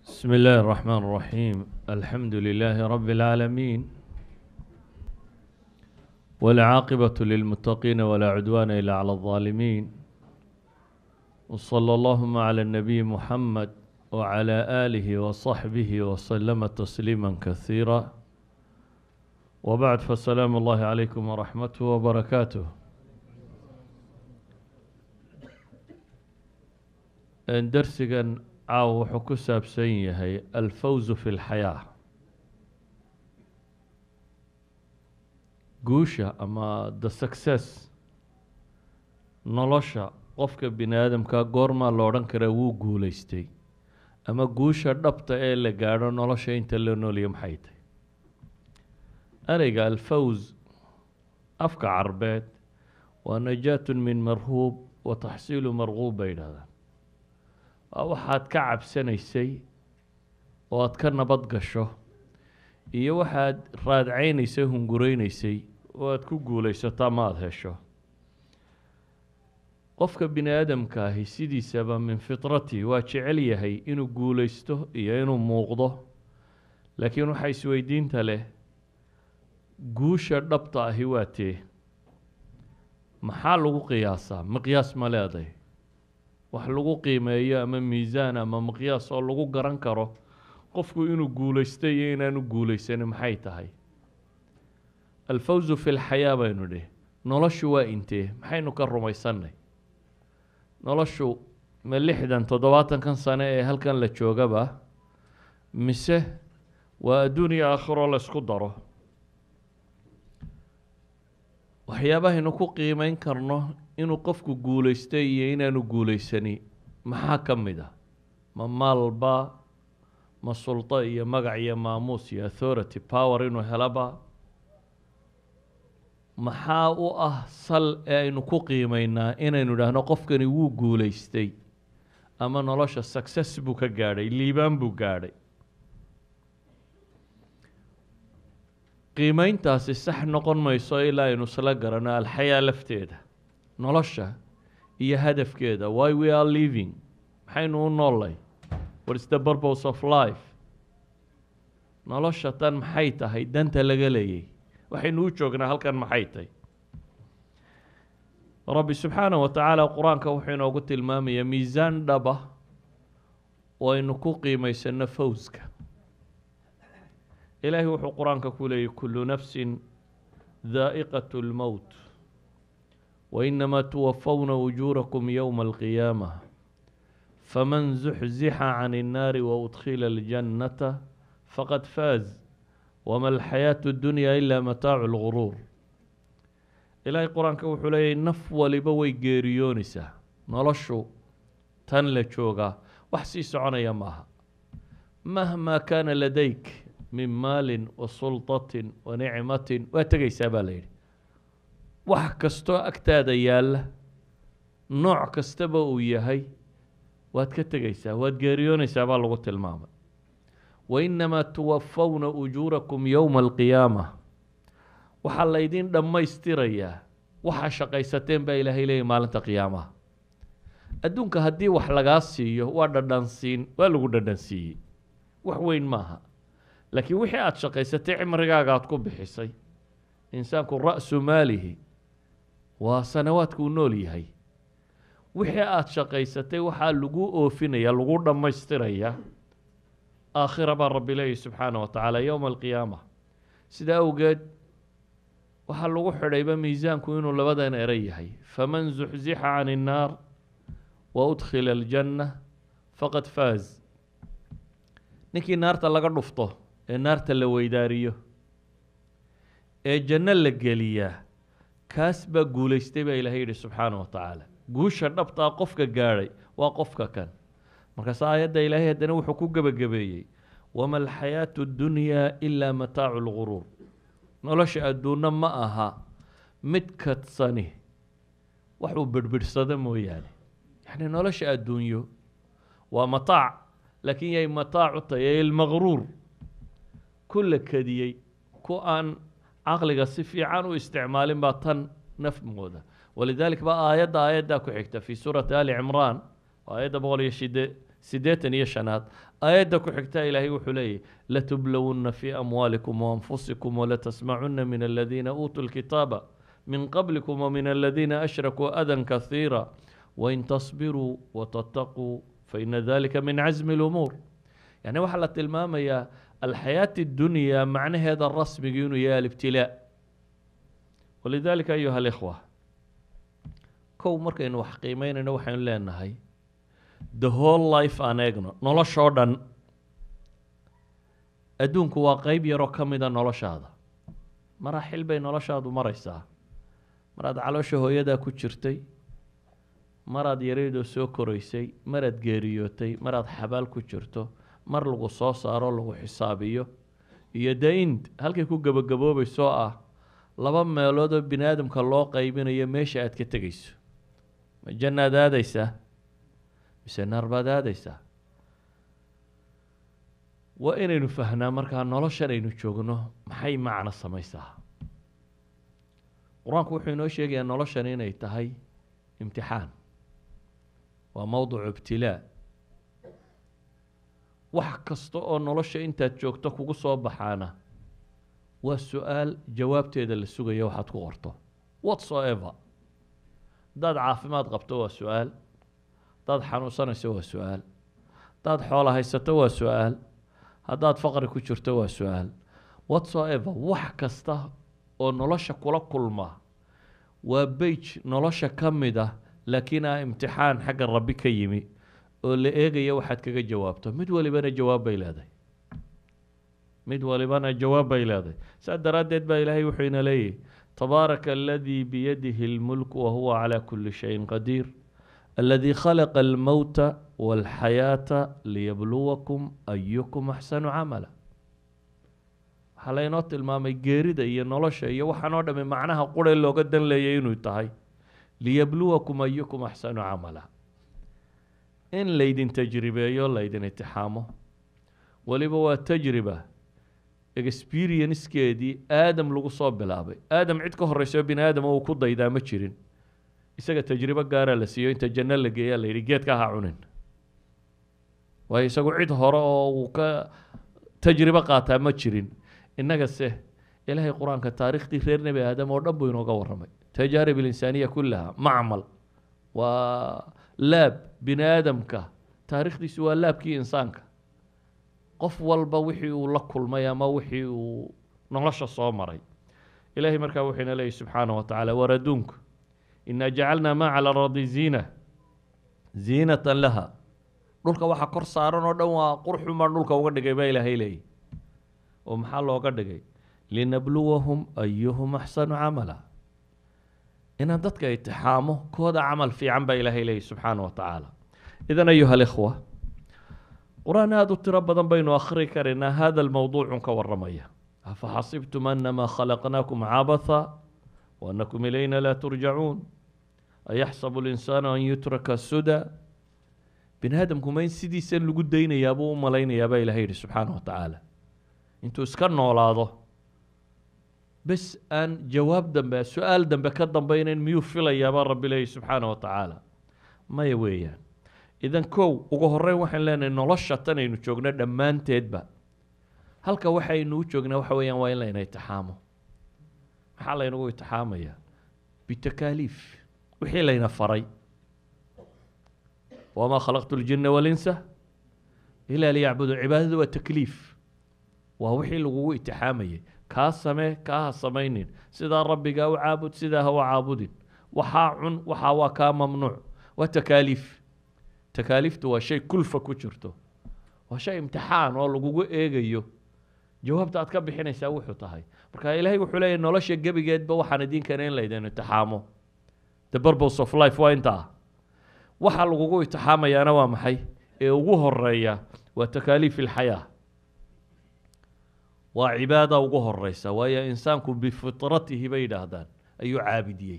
بسم الله الرحمن الرحيم الحمد لله رب العالمين والعاقبة للمتقين ولا عدوان إلا على الظالمين وصلى اللهم على النبي محمد وعلى آله وصحبه وسلم تسليما كثيرا وبعد فالسلام الله عليكم ورحمته وبركاته درسigan caaw wuxuu ku saabsan yahay alfawzu fi اlxayaa guusha ama the success nolosha qofka bini aadamka goormaa la odhan karaa wuu guuleystay ama guusha dhabta ee la gaadho nolosha inta la noolya maxay tahy ereyga alfawz afka carbeed waa najaat min marhuub wa taxsiilu marguub bay yidhahdaan waa waxaad ka cabsanaysay oo aad ka nabad gasho iyo waxaad raadcaynaysay hungureynaysay oo aad ku guulaysato ama aada hesho qofka bini aadamka ahi sidiisaba min fitrati waa jecel yahay inuu guulaysto iyo inuu muuqdo laakiin waxaa isweydiinta leh guusha dhabta ahi waa tee maxaa lagu qiyaasaa miqyaas ma leeday wax lagu qiimeeyo ama miisaan ama miqyaas oo lagu garan karo qofku inuu guulaystay iyo inaanu guulaysanin maxay tahay alfawzu fi lxayaa baynu dhih noloshu waa intee maxaynu ka rumaysannay noloshu ma lixdan toddobaatankan sane ee halkan la joogaba mise waa adduuniya aakhiroo la ysku daro waxyaabahaynu ku qiimeyn karno inuu qofku guulaystay iyo inaanu guulaysani maxaa ka mid ah ma maalba ma sulto iyo magac iyo maamuus iyo authority power inuu helaba maxaa u ah sal ee aynu ku qiimeynaa inaynu idhaahno qofkani wuu guulaystay ama nolosha success buu ka gaadhay liibaan buu gaadhay qiimeyntaasi sax noqon mayso ilaa aynu isla garano alxayaa lafteeda nolosha iyo hadafkeeda why we are living maxaynu u noollay what is the purpose of life nolosha tan maxay tahay danta laga leeyay waxaynu u joognaa halkan maxay tahay rabbi subxaanah wa tacaala qur-aanka wuxuu inoogu tilmaamayaa miisaan dhaba oo aynu ku qiimaysano fawska ilaahay wuxuu qur-aanka ku leeyay kullu nafsin daa'iqat lmowt wainamaa tuwafawna ujuurakum yowma alqiyaamah faman zuxzixa can innaari waudkhila aljannata faqad faaz wama alxayaatu اddunya ilaa mataacu lguruur ilaahay qur-aanka wuxuu leeyahy naf waliba way geeriyoonaysaa noloshu tan la joogaa wax sii soconaya maaha mahmaa kaana ladayk min maalin wa sulطatin wa nicmatin waa tegaysaa baa la yidhi wax kastoo agtaada yaalla nooc kastaba uu yahay waad ka tegaysaa waad geeriyoonaysaa baa lagu tilmaamay wainamaa tuwafawna ujuurakum yowma alqiyaama waxaa laydin dhammaystirayaa waxaa shaqaysateen baa ilaahay leeyahy maalinta qiyaamaha adduunka haddii wax lagaa siiyo waa dhadhansiin waa lagu dhadhansiiyey wax weyn maaha laakiin wixii aada shaqaysatay cimrigaaga aada ku bixisay insaanku ra-su maalihi waa sanawaadka uu nool yahay wixii aada shaqaysatay waxaa lagu oofinaya lagu dhammaystirayaa aakhira baa rabbi leeyahy subxaana wa tacaala yowma alqiyaama sidaa awgeed waxaa lagu xidhayba miisaanku inuu labadan eray yahay faman zuxzixa can innaar wa udkhila aljanna faqad faaz ninkii naarta laga dhufto ee naarta la weydaariyo ee janno la geliyaa kaas baa guulaystay baa ilahay yidhi subxaana wa tacaala guusha dhabtaa qofka gaadhay waa qofka kan markaas aayadda ilaahay haddana wuxuu ku gebagabeeyey wama alxayaatu اddunyaa ilaa mataacu lguruur nolosha adduunno ma aha mid kadsani wax uu birhbidhsado mooyaane yacni nolosha adduunyo waa mataac laakiin yay mataacu tahay ilmaqruur ku la kadiyey ku aan caqliga si fiican u isticmaalin baa tan nafmooda walidalik baa aayadda aayaddaa ku xigta fii suurati ali cimraan aayadda boqol iyo shide siddeetan iyo shanaad aayadda ku xigtaa ilaahay wuxuu leeyahy latublowunna fii amwaalikum waanfusikum walatasmacunna min aladiina uutuu lkitaaba min qablikum wamin aladiina ashrakuu adan kahiira wain tasbiruu watataquu faina dalika min casmi lumuur yani waxaa la tilmaamayaa alxayaati اdunyaa macnaheeda rasmigi inuu yahay alibtilaa walidalika ayuha alikhwa kow markaynu wax qiimeynayno waxaynu leenahay the whole life aan eegno noloshoo dhan adduunku waa qeyb yaroo ka mida noloshaada maraaxil bay noloshaadu maraysaa maraad caloosha hooyadaa ku jirtay maraad yareydoo soo koraysay maraad geeriyootay maraad xabaal ku jirto mar lagu soo saaro lagu xisaabiyo iyo da-ind halkay ku gebagaboobaysoo ah laba meeloodoo bini aadamka loo qeybinayo meesha aad ka tegayso ma jannaad aadaysaa mise naar baad aadaysaa waa inaynu fahnaa markaa noloshan aynu joogno maxay macno samaysaa qur-aanku wuxuu inoo sheegayaa noloshan inay tahay imtixaan waa mowducu ibtilaa wax kasta oo nolosha intaad joogto kugu soo baxaana waa su-aal jawaabteeda la sugaya waxaad ku qorto whatsoever haddaad caafimaad qabto waa su-aal haddaad xanuunsanayso waa su-aal haddaad xoola haysato waa su-aal haddaad faqri ku jirto waa su-aal whatsoever wax kasta oo nolosha kula kulma waa beij nolosha ka mid ah laakiin ah imtixaan xagga rabbi ka yimi oo la eegaya waxaad kaga jawaabto mid walibana jawaab bay leedahay mid walibana jawaab bay leedahay saas daraaddeed baa ilaahay wuxuu ina leeyahy tabaaraka aladii biyadihi اlmulk wahuwa calى kuli shayin qadiir aladii khalaqa almowta walxayaata liyabluwakum ayukum axsanu camala waxaa laynoo tilmaamay geerida iyo nolosha iyo waxaan oo dhami macnaha qure looga dan leeyay inuu tahay liyabluwakum ayukum axsanu camala in laydin tajribeeyo laydin itixaamo weliba waa tajriba experiencekeedii aadam lagu soo bilaabay aadam cid ka horeyso bini aadama uu ku daydaa ma jirin isaga tajribo gaaraa la siiyo inta janno la geeyaa la yidhi geedka ha cunin waayo isagu cid hore oo uu ka tajribo qaataa ma jirin innagase ilaahay qur-aanka taariikhdii reer nebi aadam oo dhan buu inooga warramay tajaarib alinsaaniya kullaha macmal waa laab bini aadamka taariikhdiisu waa laabkii insaanka qof walba wixii uu la kulmay ama wixii uu nolosha soo maray ilaahay markaa wuxuu ina leeyahy subxaana wa tacaala war adduunku inaa jacalnaa maa cala aradi ziina ziinatan laha dhulka waxa kor saaran oo dhan waa qurxun baan dhulka uga dhigay baa ilaahay leeyahy oo maxaa looga dhigay linabluwahum ayuhum axsanu camala inaan dadka itixaamo kooda camal fiican baa ilaahay leeyahy subxaana wa tacaala idan ayuha alikhwa qur-aan aada u tiro badan baynu akhri karaynaa hada lmowduucun ka waramaya afaxasibtum anamaa khalaqnaakum cabatha waanakum ilayna laa turjacuun ayaxsabu linsaanu an yutraka suda bini aadamku ma in sidiisan lagu daynayaabuu u malaynayaa baa ilahay yihi subxaana wa tacaala intuu iska noolaado bes aan jawaab dambe su-aal dambe ka dambeynayn miyuu filayaabaa rabbi leeyahy subxaana wa tacaala maya weeyaan idan kow ugu horeyn waxaan leenahay nolosha tan aynu joogno dhammaanteedba halka waxaynu u joognaa waxa weeyaan waa in layna itixaamo maxaa laynagu itixaamayaa bitakaaliif wixii layna faray wamaa khalaqtu ljina walinsa ilaa liyacbudu cibaadadu waa takliif waa wixii lagugu itixaamayay kaa samee kaa ha samaynin sidaa rabbigaa u caabud sidaa ha u caabudin waxaa cun waxaa waa kaa mamnuuc waa takaaliif takaaliiftu waa shay kulfa ku jirto waa shay imtixaan oo lagugu eegayo jawaabta aad ka bixinaysaa wuxuu tahay marka ilaahay wuxuu leeyahy nolosha gebigeedba waxaan idinkana in laydin itixaamo the purpose of life waa inta ah waxa lagugu itixaamayaana waa maxay ee ugu horeeya waa takaaliif ilxayaa waa cibaada ugu horeysa waayo insaanku bifitratihi bay yidhaahdaan ayuu caabidiyey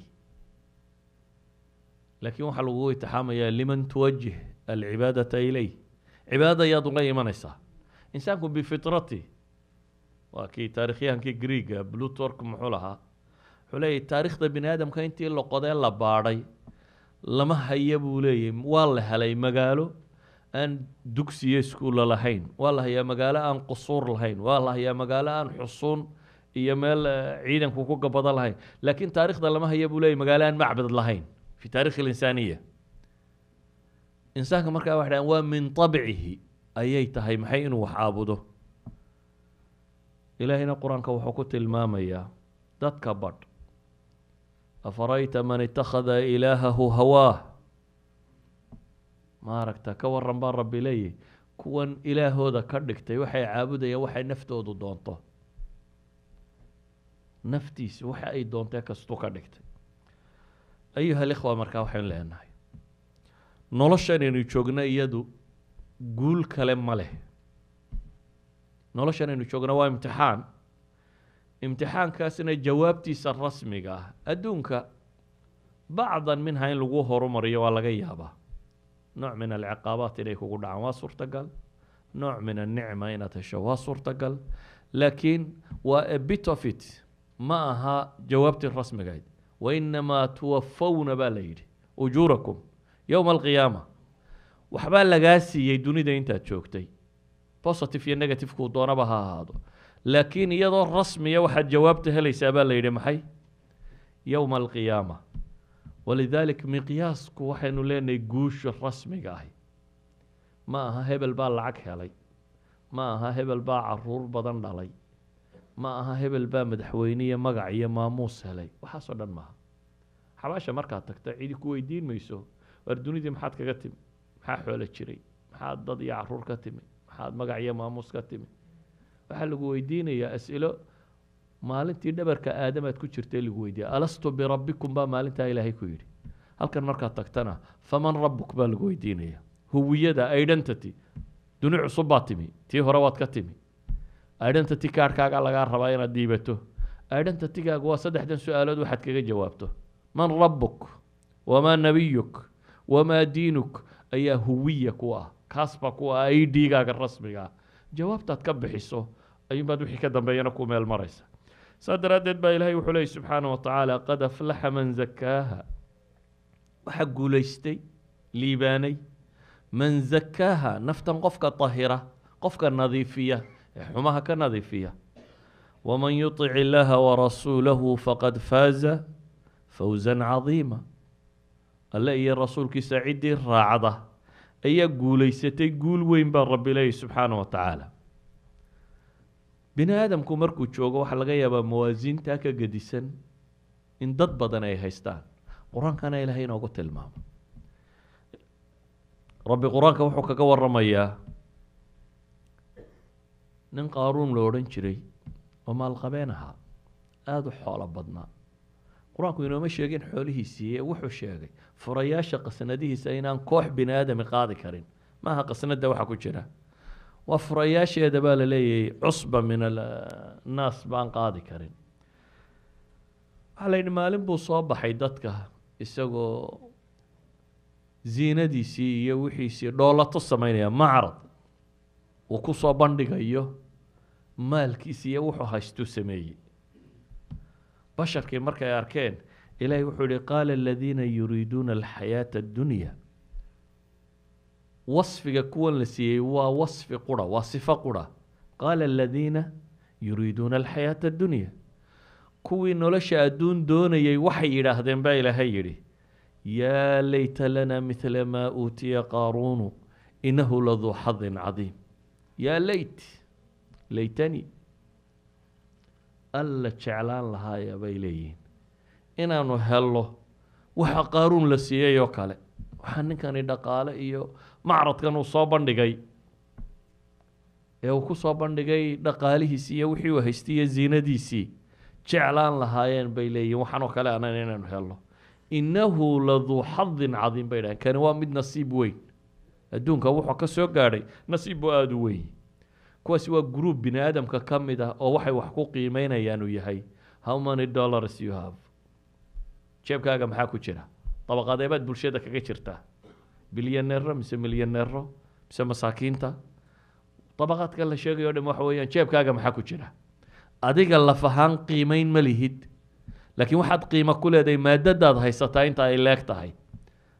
laakiin waxaa lagugu itixaamayaa liman tuwajih alcibaadata ileyh cibaadada ayaad uga imanaysaa insaanku bifitrati waa kii taarikhyahankii greega blutork muxuu lahaa wuxuu leeyahy taarikhda bini aadamka intii la qodee la baadhay lama haya buu leeyahy waa la helay magaalo aan dugsiyo iskuulla lahayn waa la hayaa magaalo aan qusuur lahayn waa la hayaa magaalo aan xusuun iyo meel ciidanku ku gabado lahayn laakiin taarikhda lama haya buu leeyay magaalo aan macbad lahayn fi taarikhi اlinsaaniya insaanka markaa waxay dhahan waa min طabcihi ayay tahay maxay inuu wax caabudo ilaahayna qur-aanka wuxuu ku tilmaamayaa dadka badh afarayta man itakhada ilaahahu hawaah ma aragta ka waran baa rabbi leeyahy kuwan ilaahooda ka dhigtay waxay caabudayaan waxay naftoodu doonto naftiisa waxa ay doontee kastuu ka dhigtay ayuha alikhwa markaa waxaynu leenahay noloshanaynu joogno iyadu guul kale ma leh noloshanaynu joogno waa imtixaan imtixaankaasna jawaabtiisa rasmiga ah adduunka bacdan minha in lagu horumariyo waa laga yaabaa nooc min alciqaabaat inay kugu dhacaan waa suurtagal nooc min annicma inaad hesho waa suurtagal laakiin waa a bit of it ma aha jawaabtii rasmigayd wainamaa tuwafawna baa la yidhi ujuurakum yowma alqiyaama waxbaa lagaa siiyey dunida intaad joogtay positive iyo negativekuu doonaba ha ahaado laakiin iyadoo rasmiya waxaad jawaabta helaysaa baa la yidhi maxay yowma alqiyaama walidalik miqyaasku waxaynu leenahay guusha rasmiga ahi ma aha hebel baa lacag helay ma aha hebel baa caruur badan dhalay ma aha hebel baa madaxweyniya magac iyo maamuus helay waxaasoo dhan maaha xabaasha markaad tagta cidi ku weydiin mayso waar dunidii maxaad kaga timi maxaa xoolo jiray maxaad dad iyo caruur ka timi maxaad magac iyo maamuus ka timi waxaa lagu weydiinayaa as'ilo maalintii dhabarka aadamaad ku jirtay lagu weydiiya alastu birabbikum baa maalintaa ilaahay ku yidhi halkan markaad tagtana faman rabbuk baa lagu weydiinaya huwiyada identity duni cusub baa timi tii hore waad ka timi identity kaarhkaaga lagaa rabaa inaad diibato identitygaaga waa saddexdan su-aalood waxaad kaga jawaabto man rabbuk wamaa nabiyuk wamaa diinuk ayaa huwiya ku ah kaasba ku ah i d-gaaga rasmiga ah jawaabtaad ka bixiso ayuunbaad wixii ka dambeeyana ku meel maraysa saas daraaddeed baa ilaahay wuxuu leeyay subxaana wa tacaala qad aflaxa man zakaaha waxaa guulaystay liibaanay man zakaaha naftan qofka tahira qofka nadiifiya ee xumaha ka nadiifiya waman yutic illaaha warasuulahu faqad faaza fawsan cadiima alle iyo rasuulkiisa ciddii raacda ayaa guulaysatay guul weyn baa rabbi leeyay subxaana wa tacaala bini aadamku markuu joogo waxaa laga yaabaa mawaasiintaa ka gedisan in dad badan ay haystaan qur-aankana ilaahay inoogu tilmaamo rabbi qur-aanka wuxuu kaga waramayaa nin qaaruun la odhan jiray oo maalqabeen ahaa aada u xoolo badnaa qur-aanku inooma sheegin xoolihiisii ee wuxuu sheegay furayaasha qasnadihiisa inaan koox bini aadami qaadi karin maaha qasnada waxa ku jira waa furayaasheeda baa la leeyahay cusba min annaas baan qaadi karin waxaa la yidhi maalin buu soo baxay dadka isagoo ziinadiisii iyo wixiisii dhoolato sameynaya macrad uu ku soo bandhigayo maalkiisi iyo wuxuu haystuu sameeyey basharkii markay arkeen ilaahay wuxuu yihi qaala aladiina yuriiduuna alxayaata addunya wasfiga kuwan la siiyey waa wasfi qura waa sifo qura qaala aladiina yuriiduuna alxayaata addunya kuwii nolosha adduun doonayay waxay yidhaahdeen baa ilaahay yidhi yaa layta lana midla maa uutiya qaaruunu inahu laduu xadin cadiim yaa leyt laytani alla jeclaan lahaaya bay leeyihiin inaanu helno waxa qaaruun la siiyey oo kale waxaa ninkani dhaqaale iyo macradkan uu soo bandhigay ee uu ku soo bandhigay dhaqaalihiisii iyo wixii uu haystay iyo ziinadiisii jeclaan lahaayeen bay leeyihin waxaanoo kale anan inaanu helno innahu laduu xadin cadiim bay dhahen kani waa mid nasiib weyn adduunka wuxuu ka soo gaadhay nasiib buu aada u weyn kuwaasi waa group bini aadamka ka mid ah oo waxay wax ku qiimeynayaan uu yahay how many dollars you have jeebkaaga maxaa ku jira dabaqadeebaad bulshada kaga jirtaa bilyaneero mise milyaneero mise masaakiinta dabaqaadka la sheegayo o dham waxa weeyaan jeebkaaga maxaa ku jira adiga laf ahaan qiimeyn ma lihid laakiin waxaad qiimo ku leedahay maadadaad haysataa inta ay leeg tahay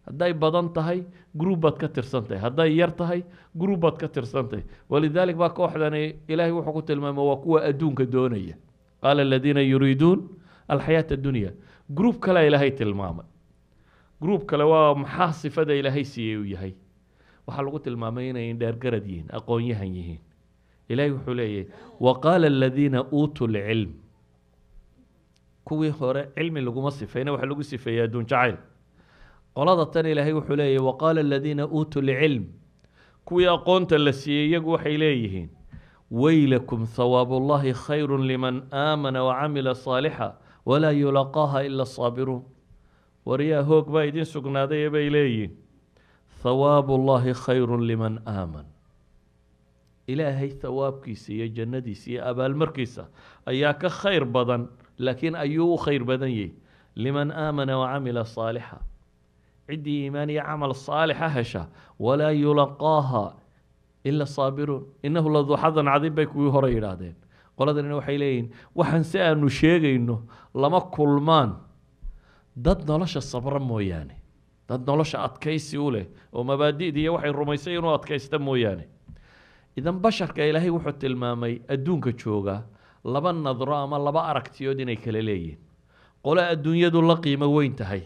hadday badan tahay group baad ka tirsan tahay hadday yar tahay group baad ka tirsan tahay walidaalik baa kooxdani ilaahay wuxuu ku tilmaamay waa kuwa adduunka doonaya qaala aladiina yuriiduun alxayaata addunya group kalea ilaahay tilmaamay group kale waa maxaa sifada ilaahay siiyey uu yahay waxaa lagu tilmaamay inay dheergarad yihiin aqoon-yahan yihiin ilaahay wuxuu leeyahay waqaala aladiina uutuu lcilm kuwii hore cilmi laguma sifayna waxa lagu sifeeyey adduun jacayl qolada tan ilaahay wuxuu leeyahy waqaala aladiina uutuu lcilm kuwii aqoonta la siiyey iyagu waxay leeyihiin weylakum hawaabu ullahi khayru liman aamana wacamila saalixa walaa yulaqaaha ila asaabiruun waryaa hoog baa idin sugnaaday bay leeyihiin hawaabu ullahi khayru liman aaman ilaahay hawaabkiisa iyo jannadiisa iyo abaalmarkiisa ayaa ka khayr badan laakiin ayuu u khayr badan yahy liman aamana wacamila saalixa ciddii iimaan iyo camal saalixa hesha walaa yulaqaaha ila saabiruun innahu laduu xadan cadiim bay kuwii hore yidhaahdeen qoladanina waxay leeyihiin waxaan si aanu sheegayno lama kulmaan dad nolosha sabra mooyaane dad nolosha adkaysi u leh oo mabaadi'da iyo waxay rumaysay inuu adkaysta mooyaane idan basharka ilaahay wuxuu tilmaamay adduunka jooga laba nadro ama laba aragtiyood inay kala leeyihin qole adduunyadu la qiimo weyn tahay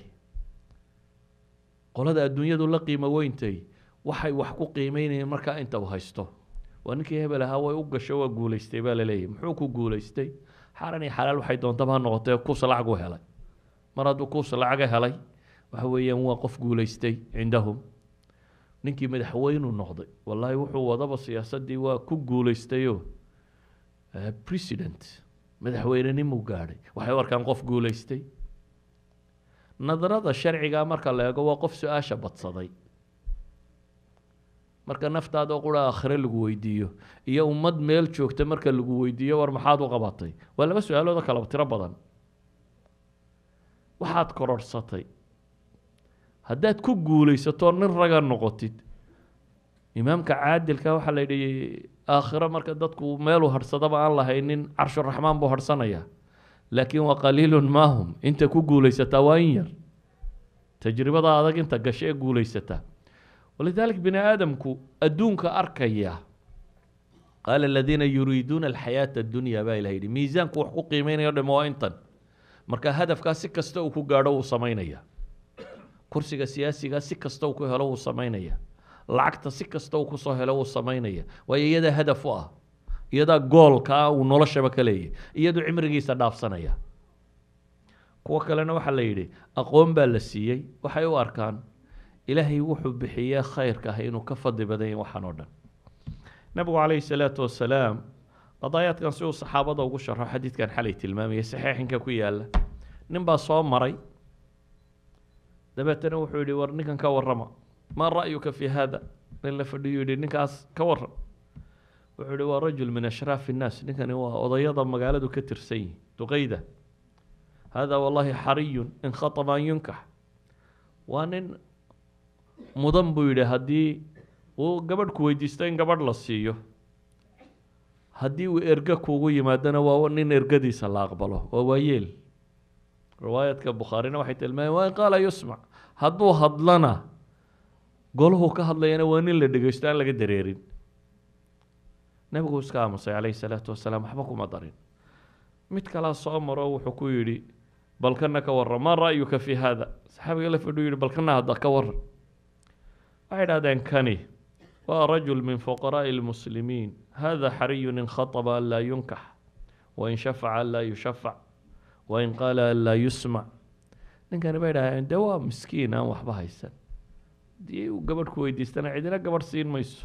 qolada adduunyadu la qiimo weyntahay waxay wax ku qiimeynayeen markaa inta uu haysto waa ninkii hebel ahaa way u gasho waa guulaystay baa laleeyahy muxuu ku guulaystay xaran iyo xalaal waxay doontaba ha noqotee kuus lacagu helay mar hadduu kuus lacaga helay waxa weeyaan waa qof guulaystay cindahum ninkii madaxweynuu noqday wallaahi wuxuu wadaba siyaasaddii waa ku guulaystayo president madaxweynenimuu gaadhay waxay u arkaan qof guulaystay nadarada sharciga marka la eego waa qof su-aasha badsaday marka naftaada oo qura aakhire lagu weydiiyo iyo ummad meel joogta marka lagu weydiiyo war maxaad u qabatay waa laba su-aaloodoo kala tiro badan waxaad kororhsatay haddaad ku guulaysato nin raga noqotid imaamka caadilka waxaa la yidhi aakhiro marka dadku meeluu hadhsadaba aan lahaynin carshuraxmaan buu hadhsanayaa laakiin waa qaliilun maahum inta ku guulaysataa waa in yar tajribada adag inta gasho ee guulaysataa walidalik bini aadamku adduunka arkaya qaala aladiina yuriiduuna alxayaata addunya baa ilah yidhi miisaanku wax ku qiimeynayo dham waa intan marka hadafkaa si kasta uu ku gaadho wuu samaynaya kursiga siyaasigaa si kasta uu ku helo wuu samaynaya lacagta si kasta uu kusoo helo wuu samaynaya waayo iyadaa hadaf u ah iyadaa goolkaa uu noloshaba ka leeyahy iyaduu cimrigiisa dhaafsanaya kuwo kalena waxaa la yidhi aqoon baa la siiyey waxay u arkaan ilaahay wuxuu bixiyee khayrka ah inuu ka fadli badan yahy waxaan oo dhan nabigu calayhi salaatu wasalaam qadaayaadkan si uu saxaabada ugu sharxo xadiidkan xalay tilmaamayay saxiixinka ku yaala nin baa soo maray dabeetana wuxuu yihi war ninkan ka warrama maa ra'yuka fi hada nin la fadhiyu yihi ninkaas ka warram wuxuu yihi waa rajul min ashraafi innaas ninkani waa odayada magaaladu ka tirsan yihi duqayda hada wallahi xariyun in khataba an yunkax waa nin mudan buu yidhi haddii uu gabadh ku weydiisto in gabadh la siiyo haddii uu erge kuugu yimaadona waa nin ergadiisa la aqbalo waa waayeel riwaayadka bukhaarina waxay tilmaameen waa in qaala yusmac hadduu hadlana golahu ka hadlayana waa nin la dhegeysto aan laga dareerin nebigu iska aamusay calayhi salaatu wasalaam waxba kuma darin mid kalaa soo maro wuxuu ku yidhi balkana ka warran maa ra'yuka fi hada saxaabiga la fadhiyu yihi balkana hadda ka warran waxay idhahdeen kani waa rajul min fuqaraa'i lmuslimiin hada xariyun in khataba an laa yunkax wain shafaca an laa yushafac wain qaala an laa yusmac ninkani bay idhahdeen dee waa miskiin aan waxba haysan haddii uu gabadh ku weydiistana cidina gabadh siin mayso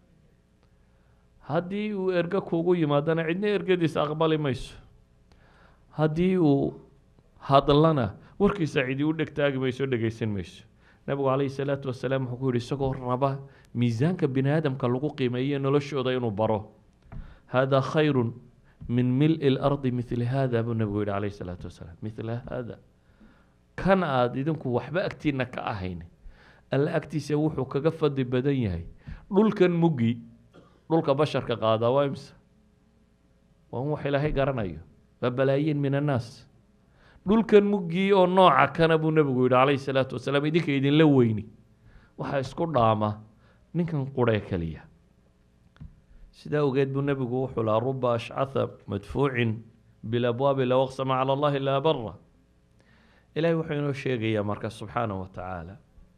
haddii uu erge kuugu yimaadana cidna ergadiisa aqbali mayso haddii uu hadlana warkiisa cidi u dhegtaagi mayso dhegeysan mayso nabigu calayhi salaatu wasalaam wuxuu ku yihi isagoo raba miisaanka bini aadamka lagu qiimeeyo noloshooda inuu baro hada khayru min mil-i lardi mili hada buu nabigu yihi calayhi salaatu wasalaam mila hada kan aada idinku waxba agtiina ka ahayn alla agtiisa wuxuu kaga fadli badan yahay dhulkan muggi dhulka basharka qaadaa waa imse waa un wax ilaahay garanayo waa balaayiin min annaas dhulkan muggii oo nooca kana buu nebigu yidhi calayhi salaatu wasalaam idinka idinla weyni waxaa isku dhaama ninkan quree keliya sidaa ogeed buu nebigu wuxuu lahaa ruba ashcatha madfuucin bilabwaabi low aqsama cala allahi laa bara ilahay wuxuu inoo sheegayaa marka subxaanahu wa tacaala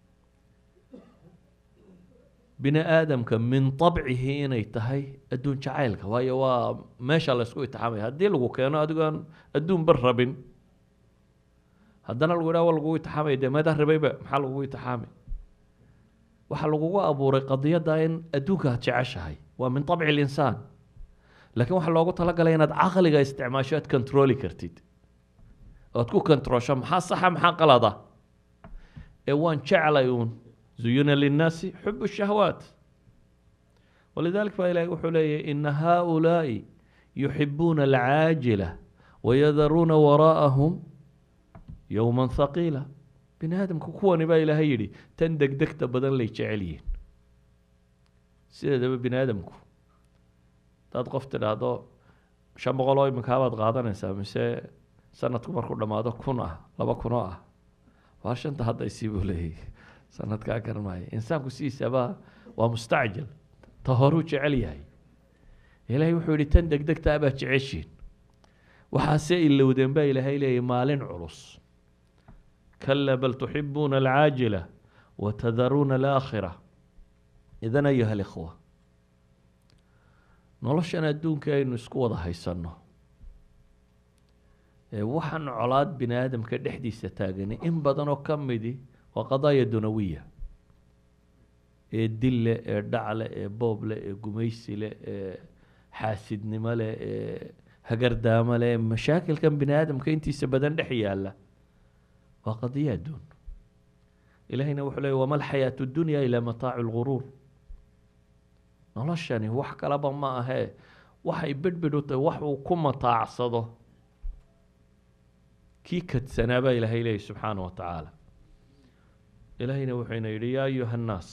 bini aadamka min طabcihi inay tahay adduun jacaylka waayo waa meesha laysku itixaamaya haddii lagu keeno adigoon adduunba rabin haddana lagu yidhaha wa lagugu itixaamaya dee meedaa ribayba maxaa lagugu itixaamay waxaa lagugu abuuray qadiyadda in adduunka aad jeceshahay waa min طabci اlinsaan laakiin waxaa loogu talagalay inaad caqliga isticmaasho aad controli kartid oad ku controlsho maxaa saxa maxaa qalada ee waan jeclay uun zuyina linnaasi xub الshahwaat walidalik baa ilahi wuxuu leeyahy ina haؤulaaءi yuxibuuna alcaajila wayadaruuna waraءahum yowma haqiila bini aadamka kuwani baa ilaahay yidhi tan degdegta badan lay jecel yihiin sideedaba bini aadamku hadaad qof tidhaahdo shan boqol oo iminkaa baad qaadanaysaa mise sanadku markuu dhammaado kun ah laba kunoo ah waa shanta haddaysii buu leeyahy sanadkaa garanmaayo insaanku sidiisaba waa mustacjil ta horuu jecel yahay ilaahay wuxuu yihi tan degdegtaa baad jeceshiin waxaase ilowdeen baa ilaahay leeyahy maalin culus kala bal tuxibuuna alcaajila watadaruuna alaakhira idan ayuha alikhwa noloshan adduunka aynu isku wada haysanno ee waxaan colaad bini aadamka dhexdiisa taagani in badan oo ka midi waa qadaaya dunawiya ee dille ee dhacle ee booble ee gumaysile ee xaasidnimo leh ee hagardaamo leh mashaakilkan bini aadamka intiisa badan dhex yaala waa qadiya adduun ilahayna wuxuu leey wama alxayaatu dunya ilaa mataacu lguruur noloshani wax kalaba ma ahee waxay bedhbedh u tahay wax uu ku mataacsado kii kadsanaa baa ilaahay leeyahy subxaana wa tacaala ilaahayna wuxuyna yidhi yaa ayuha annaas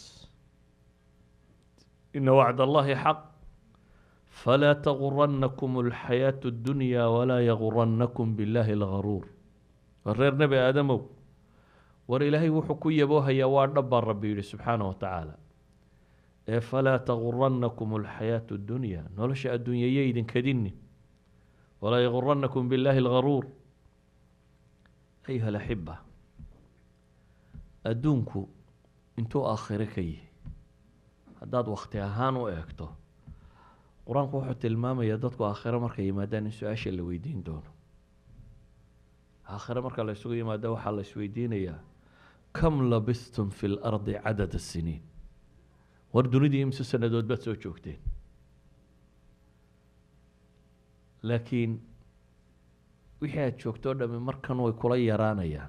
ina wacd allahi xaq falaa taguranakum alxayaatu اddunya walaa yaguranakum biاllahi algaruur waa reer nebi aadamow war ilaahay wuxuu ku yaboohayaa waa dhab baa rabbi yidhi subxaana wa tacaala ee falaa taguranakum alxayaatu اddunya nolosha adduunyaya idinkadini walaa yaguranakum biاllahi algaruur ayuha alaxiba adduunku intuu aakhiro ka yihi haddaad wakti ahaan u eegto qur-aanku wuxuu tilmaamayaa dadku aakhiro markay yimaadaan in su-aasha la weydiin doono aakhiro marka la isugu yimaado waxaa la isweydiinayaa kam labistum fi lardi cadada siniin war dunidii imse sanadood baad soo joogteen laakiin wixii aada joogto o dhami markan way kula yaraanayaan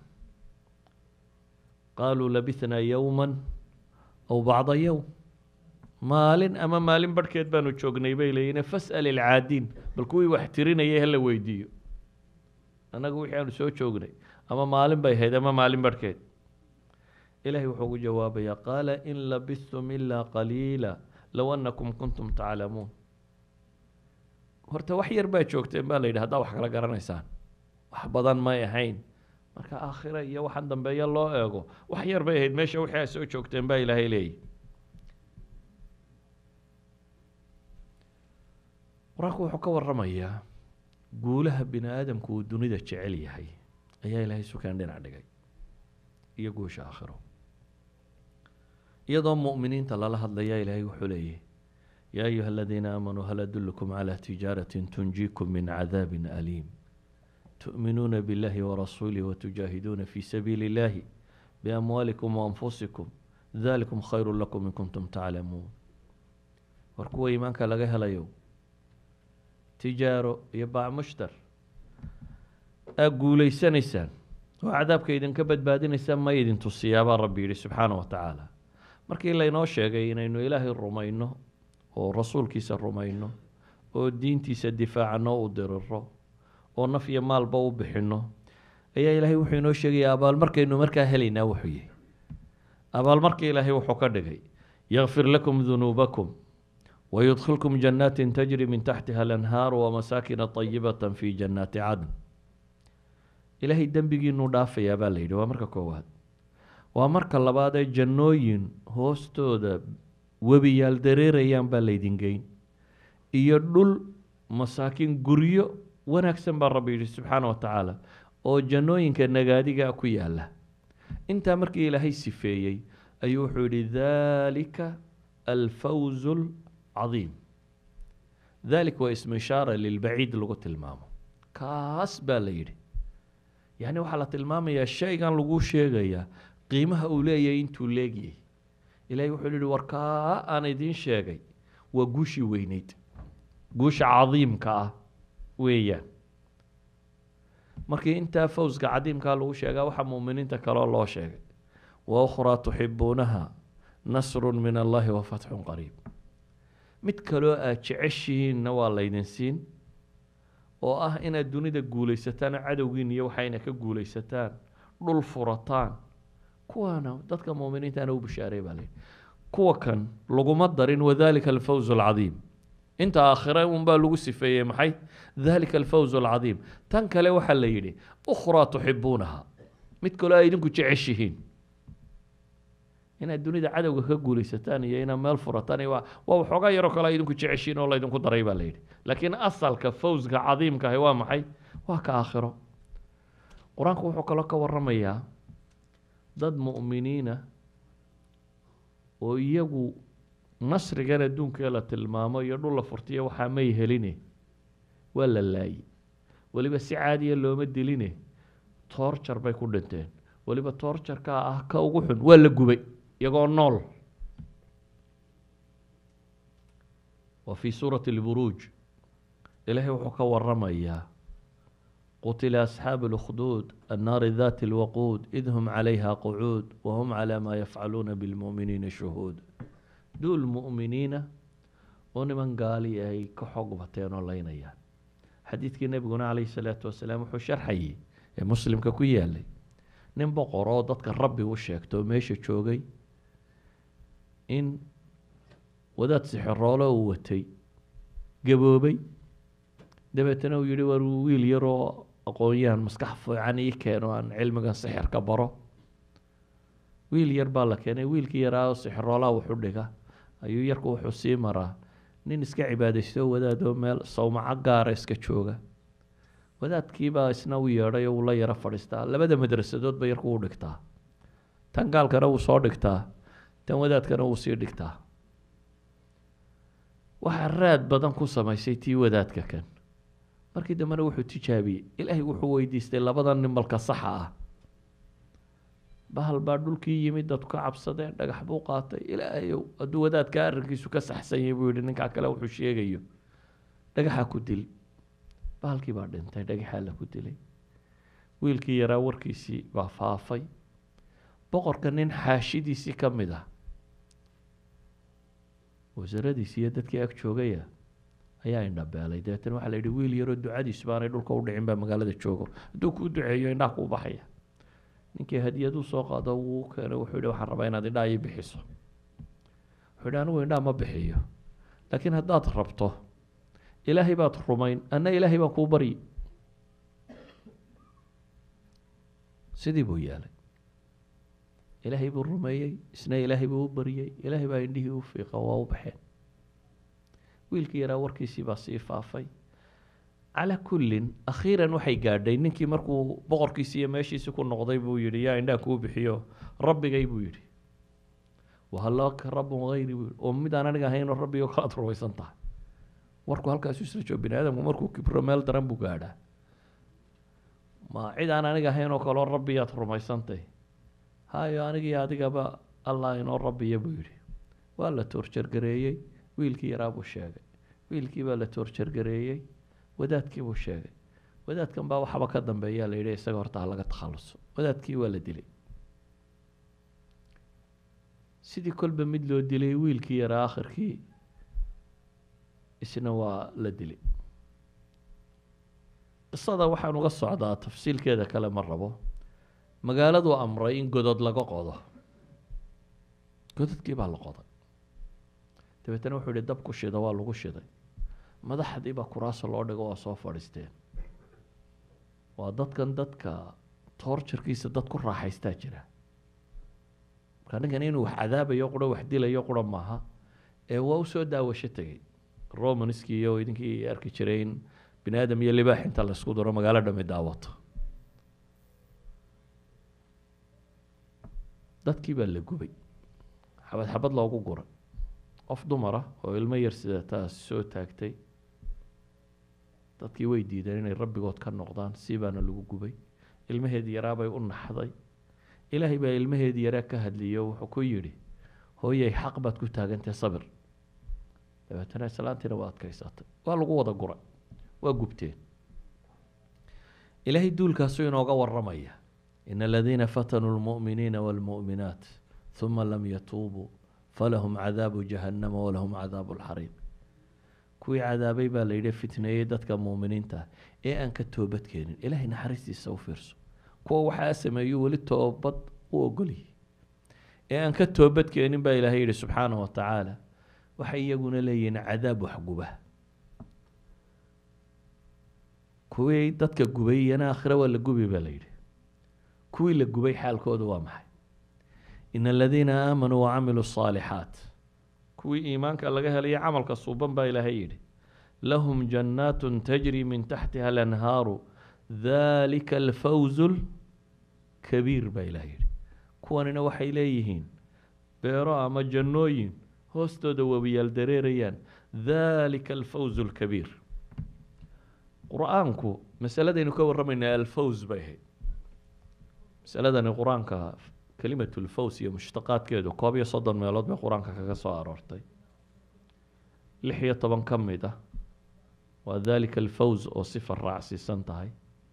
qaaluu labithnaa yowma aw bacda yowm maalin ama maalin barhkeed baanu joognay bay leeyihin fas'al ilcaadiin bal kuwii wax tirinayay hala weydiiyo annagu wixii aanu soo joognay ama maalin bay ahayd ama maalin barhkeed ilahay wuxuu ugu jawaabayaa qaala in labistum ilaa qaliila low annakum kuntum taclamuun horta wax yar baa joogteen baa la yidhi haddaa wax kala garanaysaan wax badan may ahayn marka aakhira iyo waxaan dambeeya loo eego wax yar bay ahayd meesha wixii aad soo joogteen baa ilaahay leeyahy qur-aanku wuxuu ka waramayaa guulaha bini aadamku uu dunida jecel yahay ayaa ilaahay sukaan dhinac dhigay iyo guusha aakhiro iyadoo mu'miniinta lala hadlayaa ilaahay wuxuu leeyahy yaa ayuha aladiina aamanuu hal adullukum calaa tijaaratin tunjiikum min cadaabin aliim tu'minuuna biاllahi warasuulih watujaahiduuna fi sabiili اllahi biamwaalikum waanfusikum dalikum khayru lakum in kuntum taclamuun war kuwa iimaanka laga helayo tijaaro iyo baac mushtar aa guulaysanaysaan oo cadaabka idinka badbaadinaysaan ma idin tusiyaabaa rabbi yihi subxaana wa tacaala markii laynoo sheegay inaynu ilaahay rumayno oo rasuulkiisa rumayno oo diintiisa difaacano u diriro oo naf iyo maalba u bixino ayaa ilaahay wuxuu inoo sheegaya abaalmarkaynu markaa helaynaa wuxuu yihi abaalmarka ilaahay wuxuu ka dhigay yakfir lakum dunuubakum wayudkhilkum janaatin tajri min taxtiha alanhaaru wamasaakina طayibata fi jannaati cadn ilaahay dembigiinuu dhaafayaa baa la yidhi waa marka koowaad waa marka labaad ee jannooyin hoostooda webiyaal dareerayaan baa laydin geyn iyo dhul masaakiin guryo wanaagsan baa rabbi yidhi subxaana wa tacaala oo jannooyinka nagaadigaa ku yaala intaa markii ilaahay sifeeyey ayuu wuxuu yidhi daalika alfawz alcadiim dalik waa ismu ishaara lilbaciid lagu tilmaamo kaas baa la yidhi yacni waxaa la tilmaamayaa shaygan lagu sheegayaa qiimaha uu leeyahay intuu leegyay ilahay wuxuu yihi war kaa aan idiin sheegay waa guushii weyneyd guusha cadiimka ah weeyaan markii intaa fawska cadiimkaa lagu sheegaa waxaa muuminiinta kaloo loo sheegay wa ukhraa tuxibuunaha nasru min allahi wa fatxun qariib mid kaloo aad jeceshihiinna waa laydin siin oo ah inaad dunida guulaysataan cadowgiin iyo waxayna ka guulaysataan dhul furataan kuwaana dadka muuminiintaana u bishaaray baa layidhi kuwa kan laguma darin wadalika alfawz alcadiim inta aakhire unbaa lagu sifeeyey maxay dalika alfawz alcadiim tan kale waxaa la yidhi ukhraa tuxibuunaha mid kaloo ay idinku jeceshihiin inaad dunida cadowga ka guulaysataan iyo inaad meel furataan iyo waa waa waxoogaa yaroo kale ay idinku jeceshihiin oo laydinku daray baa la yidhi laakiin asalka fawska cadiimka ahi waa maxay waa ka aakhiro qur-aanku wuxuu kaloo ka waramayaa dad mu'miniina oo iyagu nasrigan adduunkee la tilmaamo iyo dhul la furtiyo waxaa may heline waa la laayey weliba si caadiya looma diline toorjar bay ku dhinteen weliba toorjarkaa ah ka ugu xun waa la gubay iyagoo nool wa fii suurati lburuuj ilaahay wuxuu ka waramayaa qutila asxaabu اlkhduud annaari dati اlwaquud id hum calayha qucuud wahum calaa maa yafcaluuna bilmu'miniina shuhuud duul mu'miniina oo niman gaali ay ka xoog bateen oo leynayaan xadiidkii nebiguna calayhi salaatu wasalaam wuxuu sharxayey ee muslimka ku yaalay nin boqor oo dadka rabbi u sheegto oo meesha joogay in wadaad sixiroole uu watay gaboobay dabeetana uu yihi war wiil yaroo aqoon-yahan maskax fiican ii keeno aan cilmigan sixirka baro wiil yar baa la keenay wiilkii yaraa oo sixiroolaha wuxu dhiga ayuu yarku wuxuu sii maraa nin iska cibaadaysto wadaadoo meel sawmaco gaara iska jooga wadaadkiibaa isna u yeedhay oo uu la yaro fadhiistaa labada madrasadoodba yarku u dhigtaa tan gaalkana wuu soo dhigtaa tan wadaadkana wuu sii dhigtaa waxaa raad badan ku samaysay tii wadaadka kan markii dambena wuxuu tijaabiyey ilaahay wuxuu weydiistay labada nimalka saxa ah bahal baa dhulkii yimid dadku ka cabsadeen dhagax buu qaatay ilaahayow hadduu wadaadka arrinkiisu ka saxsan yahay buu yihi ninkaa kale wuxuu sheegayo dhagaxa ku dil bahalkii baa dhintay dhagaxaa la ku dilay wiilkii yaraa warkiisii baa faafay boqorka nin xaashidiisii ka mid ah wasaaradiisi iyo dadkii ag joogaya ayaa indhabeelay dabeetana waxaa la yidhi wiil yaroo ducadiisu baanay dhulka u dhicin baa magaalada joogo hadduu kuu duceeyo indhaha kuu baxaya ninkii hadiyaduu soo qaado wuu keenay wuxuu yihi waxaan rabaa inaad indhaha ii bixiso wuxuu yihi anigu indhaha ma bixiyo laakiin haddaad rabto ilaahay baad rumayn anna ilaahay baan kuu baryi sidii buu yeelay ilaahay buu rumeeyey isna ilaahay buu u baryey ilaahay baa indhihii u fiiqa waa u baxeen wiilkii yaraa warkiisii baa sii faafay calaa kullin akhiiran waxay gaadhay ninkii markuu boqorkiisi iyo meeshiisi ku noqday buu yihi yaa indhaha kuu bixiyo rabbigay buu yihi wahalaka rabbun hayri buu yihi oo midaan aniga ahaynoo rabbigoo kalaad rumaysan tahay warku halkaasu isla joogo bini aadamku markuu kibro meel daran buu gaadhaa ma cid aan aniga ahaynoo kaloo rabbiyaad rumaysantay hayo anigii adigaba allah inoo rabbiya buu yihi waa la toorjargareeyey wiilkii yaraa buu sheegay wiilkii baa la toorjargareeyey wadaadkii buu sheegay wadaadkan baa waxaba ka dambeeyaa la yidhi isaga horta ha laga takhaluso wadaadkii waa la dilay sidii kolba mid loo dilay wiilkii yaraa akhirkii isna waa la dilay qisada waxaan uga socdaa tafsiilkeeda kale ma rabo magaaladuu amray in godod laga qodo gododkii baa la qoday dabeetana wuxuu yihi dab ku shida waa lagu shiday madaxdii baa kuraasa loo dhigo waa soo fadhiisteen waa dadkan dadka toorjarkiisa dad ku raaxaystaa jira marka ninkan inuu wax cadaabayo qura wax dilayo qura maaha ee waa usoo daawasho tegey romanskii iyo idinkii arki jiray in bini aadam iyo libaax inta laisku daro magaalo dhami daawato dadkii baa la gubay xabad xabad loogu guray qof dumar ah oo ilmo yar sidataas soo taagtay dadkii way diideen inay rabbigood ka noqdaan si baana lagu gubay ilmaheedii yaraabay u naxday ilaahay baa ilmaheedii yaraa ka hadliyo wuxuu ku yidhi hooyay xaq baad ku taagantahe sabir dabeetana islaantiina waa adkaysatay waa lagu wada guray waa gubteen ilaahay duulkaasuu inooga waramaya in aladiina fatanuu lmu'miniina wاlmu'minaat ثuma lam yatuubuu falahum cadaabu jahannama walahum cadaabu lxariiq kuwii cadaabay baa la yidhi fitneeyey dadka muuminiinta ah ee aan ka toobad keenin ilaahay naxariistiisa u fiirso kuwa waxaa sameeyu weli toobad u ogolyihi ee aan ka toobad keenin baa ilaahay yihi subxaanaه wa tacaala waxay iyaguna leeyihiin cadaab waxguba kuwii dadka gubay iyana aakhire waa la gubi baa la yidhi kuwii la gubay xaalkooda waa maxay in aladiina aamanuu wacamiluu الصaalixaat kuwii iimaanka laga helaya camalka suuban baa ilaahay yidhi lahum jannaat tajri min taxtiha alanhaaru dalika alfawz lkabiir baa ilahay yidhi kuwanina waxay leeyihiin beero ama jannooyin hoostooda webiyaal dareerayaan dalika alfawz lkabiir qur-aanku masaladaynu ka warramaynaa alfawz bay ahayd masaladani qur-aanka kelimatu lfaws iyo mushtaqaadkeedu koob iyo soddon meelood bay qur-aanka kaga soo aroortay lix iyo toban ka mid ah waa dalika alfawz oo sifa raacsiisan tahay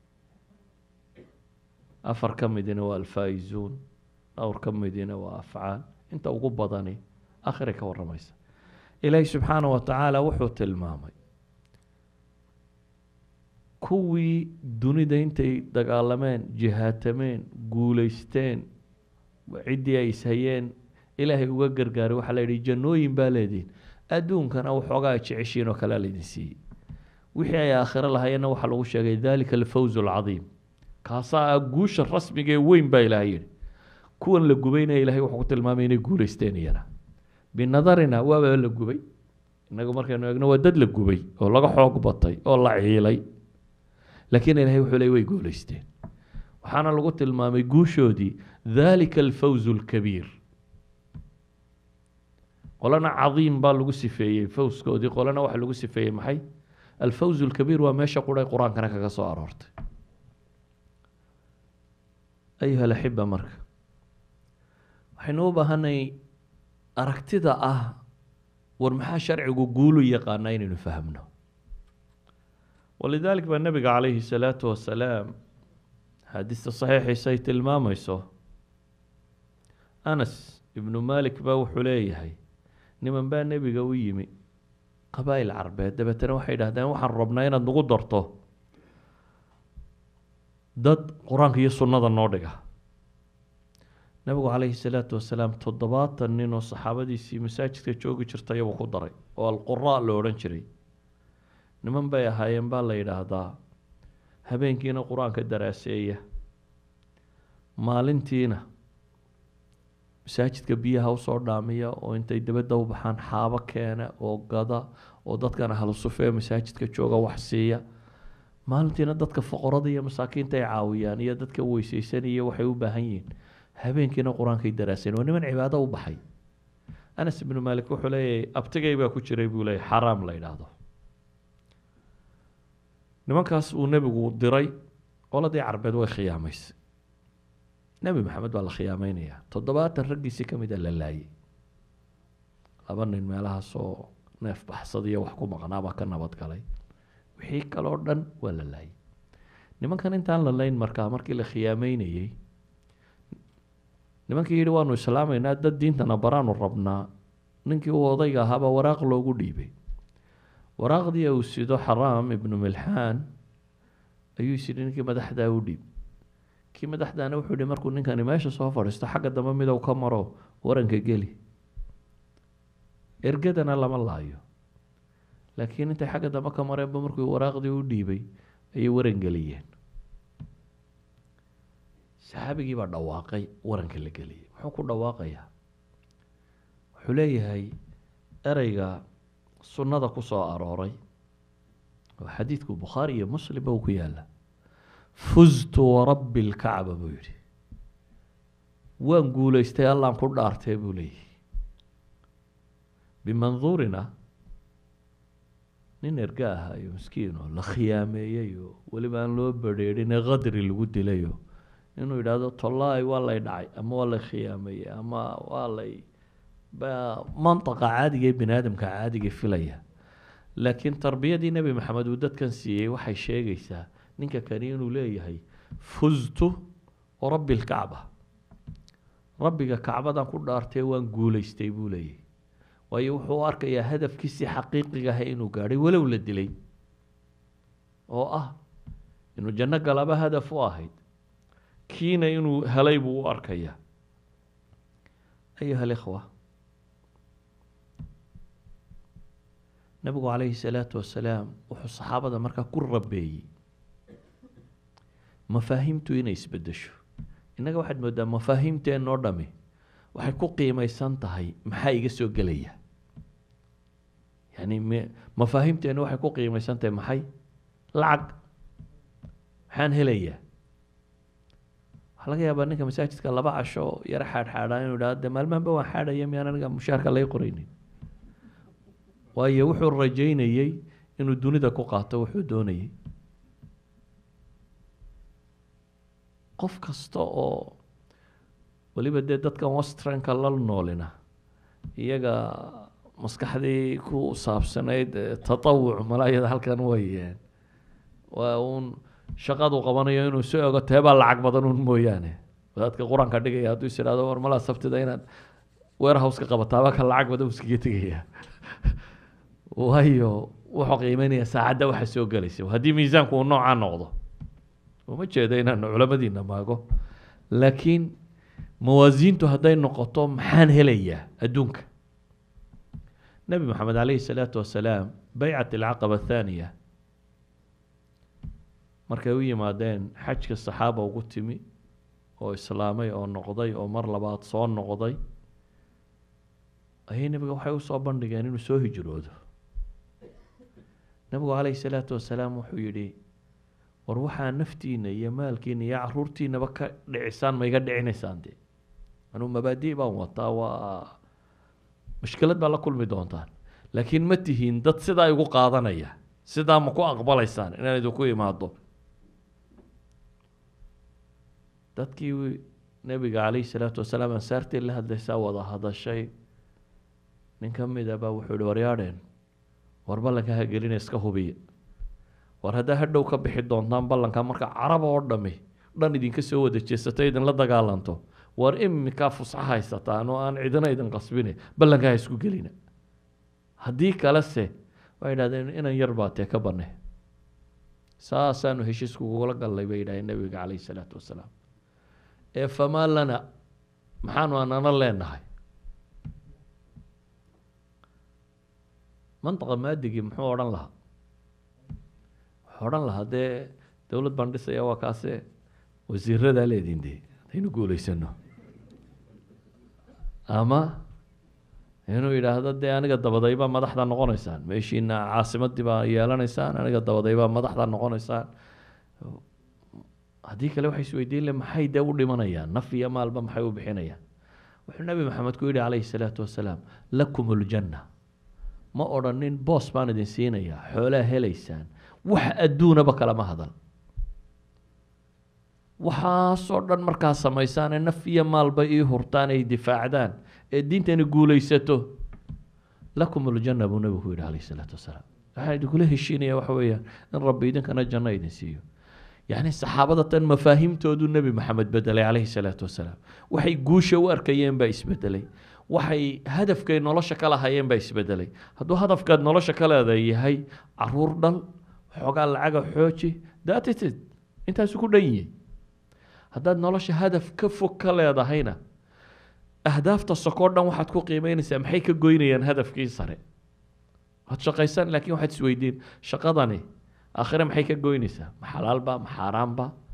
afar ka midina waa alfaa-izuun dhowr ka midina waa afcaal inta ugu badani akhiray ka warramaysa ilaahi subxaanah wa tacaala wuxuu tilmaamay kuwii dunida intay dagaalameen jihaatameen guuleysteen ciddii ay ishayeen ilaahay uga gargaaray waxaa la yidhi jannooyin baa leedihin adduunkana waxoogaa jeceshiin oo kalea laydin siiyey wixii ay aakhiro lahayeenna waxaa lagu sheegay dalika alfawz alcadiim kaasaa ah guusha rasmiga ee weyn baa ilaahay yidhi kuwan la gubaynaya ilahay wuxuu ku tilmaamay inay guuleysteen iyana binadarina waaba la gubay innagu markaynu eegno waa dad la gubay oo laga xoog batay oo la ciilay laakiin ilahay wuxuu leey way guuleysteen waxaana lagu tilmaamay guushoodii dalika alfawz alkabiir qolana cadiim baa lagu sifeeyey fawskoodii qolana waxaa lagu sifeeyey maxay alfawz alkabiir waa meesha quray qur-aankana kaga soo aroortay ayuha alaxiba marka waxaynu u baahanay aragtida ah war maxaa sharcigu guulu yaqaanaa inaynu fahmno walidalik baa nabiga calayhi salaatu wasalaam xaadiista saxiixiisa ay tilmaamayso anas ibnu malik baa wuxuu leeyahay niman baa nebiga u yimi qabaa'il carbeed dabeetana waxay idhahdeen waxaan rabnaa inaad nagu darto dad qur-aanka iyo sunnada noo dhiga nabigu calayhi salaatu wasalaam toddobaatan nin oo saxaabadiisii masaajidka joogi jirtay buu ku daray oo alqura la odhan jiray niman bay ahaayeen baa la yidhaahdaa habeenkiina qur-aanka daraaseeya maalintiina masaajidka biyaha usoo dhaamiya oo intay dabadda u baxaan xaabo keena oo gada oo dadkan ahlu sufee masaajidka jooga wax siiya maalintiina dadka foqorada iyo masaakiinta ay caawiyaan iyo dadka weyseysanaya waxay u baahan yihiin habeenkiina qur-aankay daraaseen waa niman cibaado u baxay anas ibnu maalik wuxuu leeyahay abtigay baa ku jiray buu leeyahy xaraam la yidhaahdo nimankaas uu nebigu diray qoladii carbeed way khiyaamaysay nebi maxamed baa la khiyaameynaya toddobaatan raggiisii ka mid a la laayay laba nin meelahaas oo neef baxsadiyo wax ku maqnaabaa ka nabad galay wixii kaloo dhan waa la laayay nimankan intaan la layn markaa markii la khiyaameynayey nimankii yidhi waanu islaamaynaa dad diintana baraanu rabnaa ninkii uu odayga ahaabaa waraaq loogu dhiibay waraaqdii uu sido xaraam ibnu milxaan ayuu is yidhi ninkii madaxdaa u dhiib kii madaxdaana wuxuu yihi markuu ninkani meesha soo fadhiisto xagga dambe midow ka maro waranka geli ergadana lama laayo laakiin intay xagga dambe ka mareenba markuu waraaqdii u dhiibay ayay waran geliyeen saxaabigii baa dhawaaqay waranka la geliyay muxuu ku dhawaaqayaa wuxuu leeyahay ereyga sunnada ku soo arooray oo xadiidku bukhaari iyo muslimba uu ku yaala fuztu warabbi lkacba buu yidhi waan guulaystay allaan ku dhaartee buu leeyahy bimanduurina nin erga aha iyo miskiin oo la khiyaameeyey oo weliba aan loo badrheerinee qadri lagu dilayo inuu yidhaahdo tollaay waa lay dhacay ama waa lay khiyaameeyey ama waa lay mantaqa caadiga ee bini aadamka caadiga filaya laakiin tarbiyadii nebi maxamed uu dadkan siiyey waxay sheegaysaa ninka kani inuu leeyahay fuztu rabbi lkacba rabbiga kacbadan ku dhaartee waan guulaystay buu leeyahy waayo wuxuu u arkayaa hadafkiisii xaqiiqiga ahay inuu gaadhay walow la dilay oo ah inuu janno galaba hadaf u ahayd kiina inuu helay buu u arkayaa ayuha alikhwa nabigu calayhi salaatu wasalaam wuxuu saxaabada markaa ku rabeeyey mafaahiimtu inay isbedesho innaga waxaad moodaa mafaahiimteennoo dhami waxay ku qiimeysan tahay maxaa iga soo gelaya yani m mafaahiimteenna waxay ku qiimeysan tahay maxay lacag maxaan helayaa waxaa laga yaabaa ninka masaajidka laba casho yaro xaadxaadhaa inuu idhahdo de maalmahanba waan xaadhaya miyaan aniga mushaarka lay qoraynin waayo wuxuu rajeynayey inuu dunida ku qaato wuxuu doonayey qof kasta oo weliba dee dadkan westranka la noolina iyaga maskaxdii ku saabsanayd tatawuc malaayada halkan wayeen waa uun shaqadu qabanayo inuu soo ego teebaa lacag badan un mooyaane wadaadka qur-aanka dhigaya hadduu is ihahdo war malaa sabtida inaad warehouse ka qabataaba ka lacag badan iskaga tegaya waayo wuxuu qiimeynaya saacadda waxa soo gelaysa haddii miisaanku uu noocaa noqdo uma jeedo inaan culamadiina maago laakiin mawaasiintu hadday noqoto maxaan helayaa adduunka nebi moxamed calayhi salaatu wasalaam baycat alcaqaba athaaniya markay u yimaadeen xajka saxaaba ugu timi oo islaamay oo noqday oo mar labaad soo noqday ayay nebiga waxay usoo bandhigeen inuu soo hijroodo nebigu calayhi salaatu wasalaam wuxuu yidhi war waxaa naftiina iyo maalkiina iyo caruurtiinaba ka dhicisaan ma iga dhicinaysaan dee anuu mabaadi baan wataa waa mushkilad baa la kulmi doontaan laakiin ma tihiin dad sidaa igu qaadanaya sidaa ma ku aqbalaysaan inaan idinku imaado dadkii nebiga calayhi salaatu wasalaam ansaartii la hadlaysaa wada hadashay nin ka mid a baa wuxuu yihi waryaadheen war ballanka ha gelina iska hubiya war haddaa hadhow ka bixi doontaan ballanka marka carab oo dhami dhan idinka soo wada jeesato idinla dagaalanto war imikaa fusxa haysataan oo aan cidina idin qasbine ballanka ha isku gelina haddii kalese waxay idhahdeen inan yar baa tee ka bane saasaanu heshiiskugula gallay bay yidhahdeen nebiga calayhi salaatu wasalaam ee famaa lana maxaanu anana leenahay mantaqa maadigii muxuu odhan lahaa wuxuu odhan lahaa dee dowlad baan dhisaya waa kaase wasiiradaa leediin dee hadaynu guulaysano ama inuu yidhaahdo dee aniga dabadaybaa madaxda noqonaysaan meeshiina caasimadii baa yeelanaysaan aniga dabadaybaa madaxda noqonaysaan haddii kale waxay isweydiin le maxay dee u dhimanayaan naf iyo maalba maxay u bixinayaan wuxuu nebi maxamed ku yidhi calayhi salaatu wasalaam lakum ljanna ma odhanin boos baan idin siinayaa xoolaa helaysaan wax adduunaba kalama hadal waxaasoo dhan markaa samaysaan ee naf iyo maalba ii hurtaan ay difaacdaan ee diintani guulaysato lakum ljanna buu nebigu ku yidhi calayhi salaatu wasalaam waxaan idinkula heshiinaya waxa weeyaan in rabbi idinkana janno idin siiyo yacni saxaabada tan mafaahiimtoodu nebi maxamed bedelay calayhi salaatu wasalaam waxay guusha u arkayeen baa isbedelay waxay hadafkay nolosha ka lahayeen baa isbedelay hadduu hadafkaad nolosha ka leedahay yahay caruur dhal xoogaa lacaga xooji datitid intaasu ku dhan yihi haddaad nolosha hadaf ka fog ka leedahayna ahdaafta sokoo dhan waxaad ku qiimeynaysaa maxay ka goynayaan hadafkii sare waad shaqaysan laakiin waxaad isweydiin shaqadani aakhire maxay ka goynaysaa ma xalaalba ma xaaraanba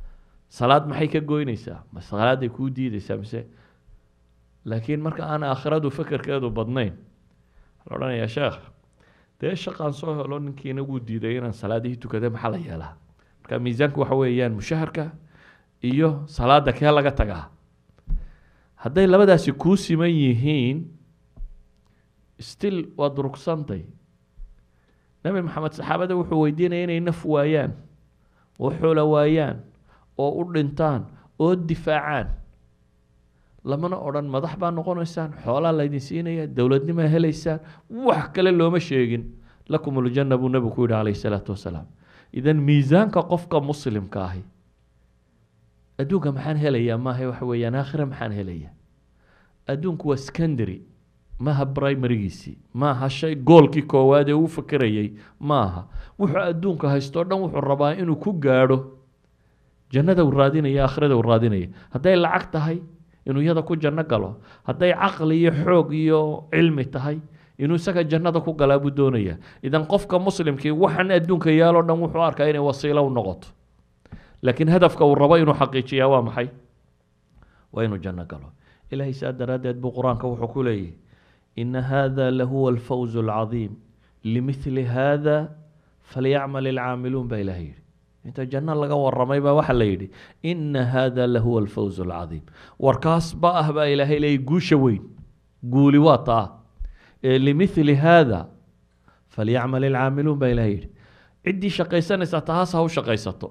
salaad maxay ka goynaysaa ma salaaday kuu diideysaa mise laakiin marka aan aakhiradu fekerkeedu badnayn waxaa la odhanayaa sheekh dee shaqaan soo helo ninkiina wuu diiday inaan salaadihii tukada maxaa la yeelaa marka miisaanku waxa weeyaan mushaharka iyo salaada kee laga tagaa hadday labadaasi kuu siman yihiin still waad rugsantay nebi maxamed saxaabada wuxuu weydiinaya inay naf waayaan oo xoola waayaan oo u dhintaan oo difaacaan lamana odhan madax baa noqonaysaan xoolaa laydin siinaya dowladnimaa helaysaan wax kale looma sheegin lakum uljanna buu nebigu ku yidhi calayhi salaatu wasalaam idan miisaanka qofka muslimka ahi adduunka maxaan helayaa maaha waxa weeyaan aakhira maxaan helayaa adduunku waa secondary maaha primarygiisii maaha shay goolkii koowaad ee uu fakerayay maaha wuxuu adduunka haystoo dhan wuxuu rabaa inuu ku gaadho jannada uu raadinaya aakhirada uu raadinaya hadday lacag tahay inuu iyada ku janno galo hadday caqli iyo xoog iyo cilmi tahay inuu isaga jannada ku galaa buu doonaya idan qofka muslimkii waxaan adduunka yaaloo dhan wuxuu arkaa inay wasiilo u noqoto laakiin hadafka uu rabo inuu xaqiijiyaa waa maxay waa inuu janno galo ilaahay saa daraaddeed buu qur-aanka wuxuu ku leeyahy ina hada lahuwa alfawz alcadiim limithli hada falyacmal ilcaamiluun baa ilahay yidhi inta janno laga waramay baa waxaa la yidhi ina hada lahuwa alfawz alcadiim warkaas ba ah baa ilaahay leeyay guusha weyn guuli waa taa ee limithli hada falyacmal ilcaamiluun baa ilahay yidhi ciddii shaqaysanaysaa tahaas ha u shaqaysato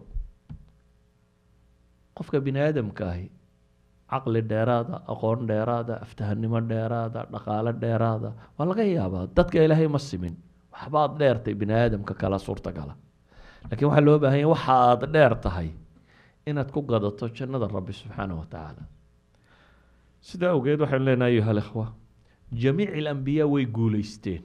qofka bini aadamka ahi caqli dheeraada aqoon dheeraada aftahanimo dheeraada dhaqaalo dheeraada waa laga yaabaa dadka ilaahay ma simin waxbaad dheertay bini aadamka kala suurtagala laakiin waxaa loo baahan yahy waxa aada dheer tahay inaad ku gadato jannada rabbi subxaanahu wa tacaala sidaa awgeed waxaynu leenahay ayuha alikhwa jamiic alambiyaa way guuleysteen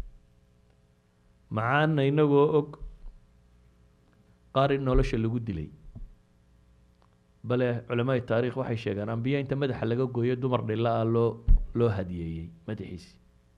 macaana inagoo og qaar in nolosha lagu dilay bale culamaai taarikh waxay sheegaan ambiya inta madaxa laga gooyo dumar dhila ah loo loo hadiyeeyey madaxiisi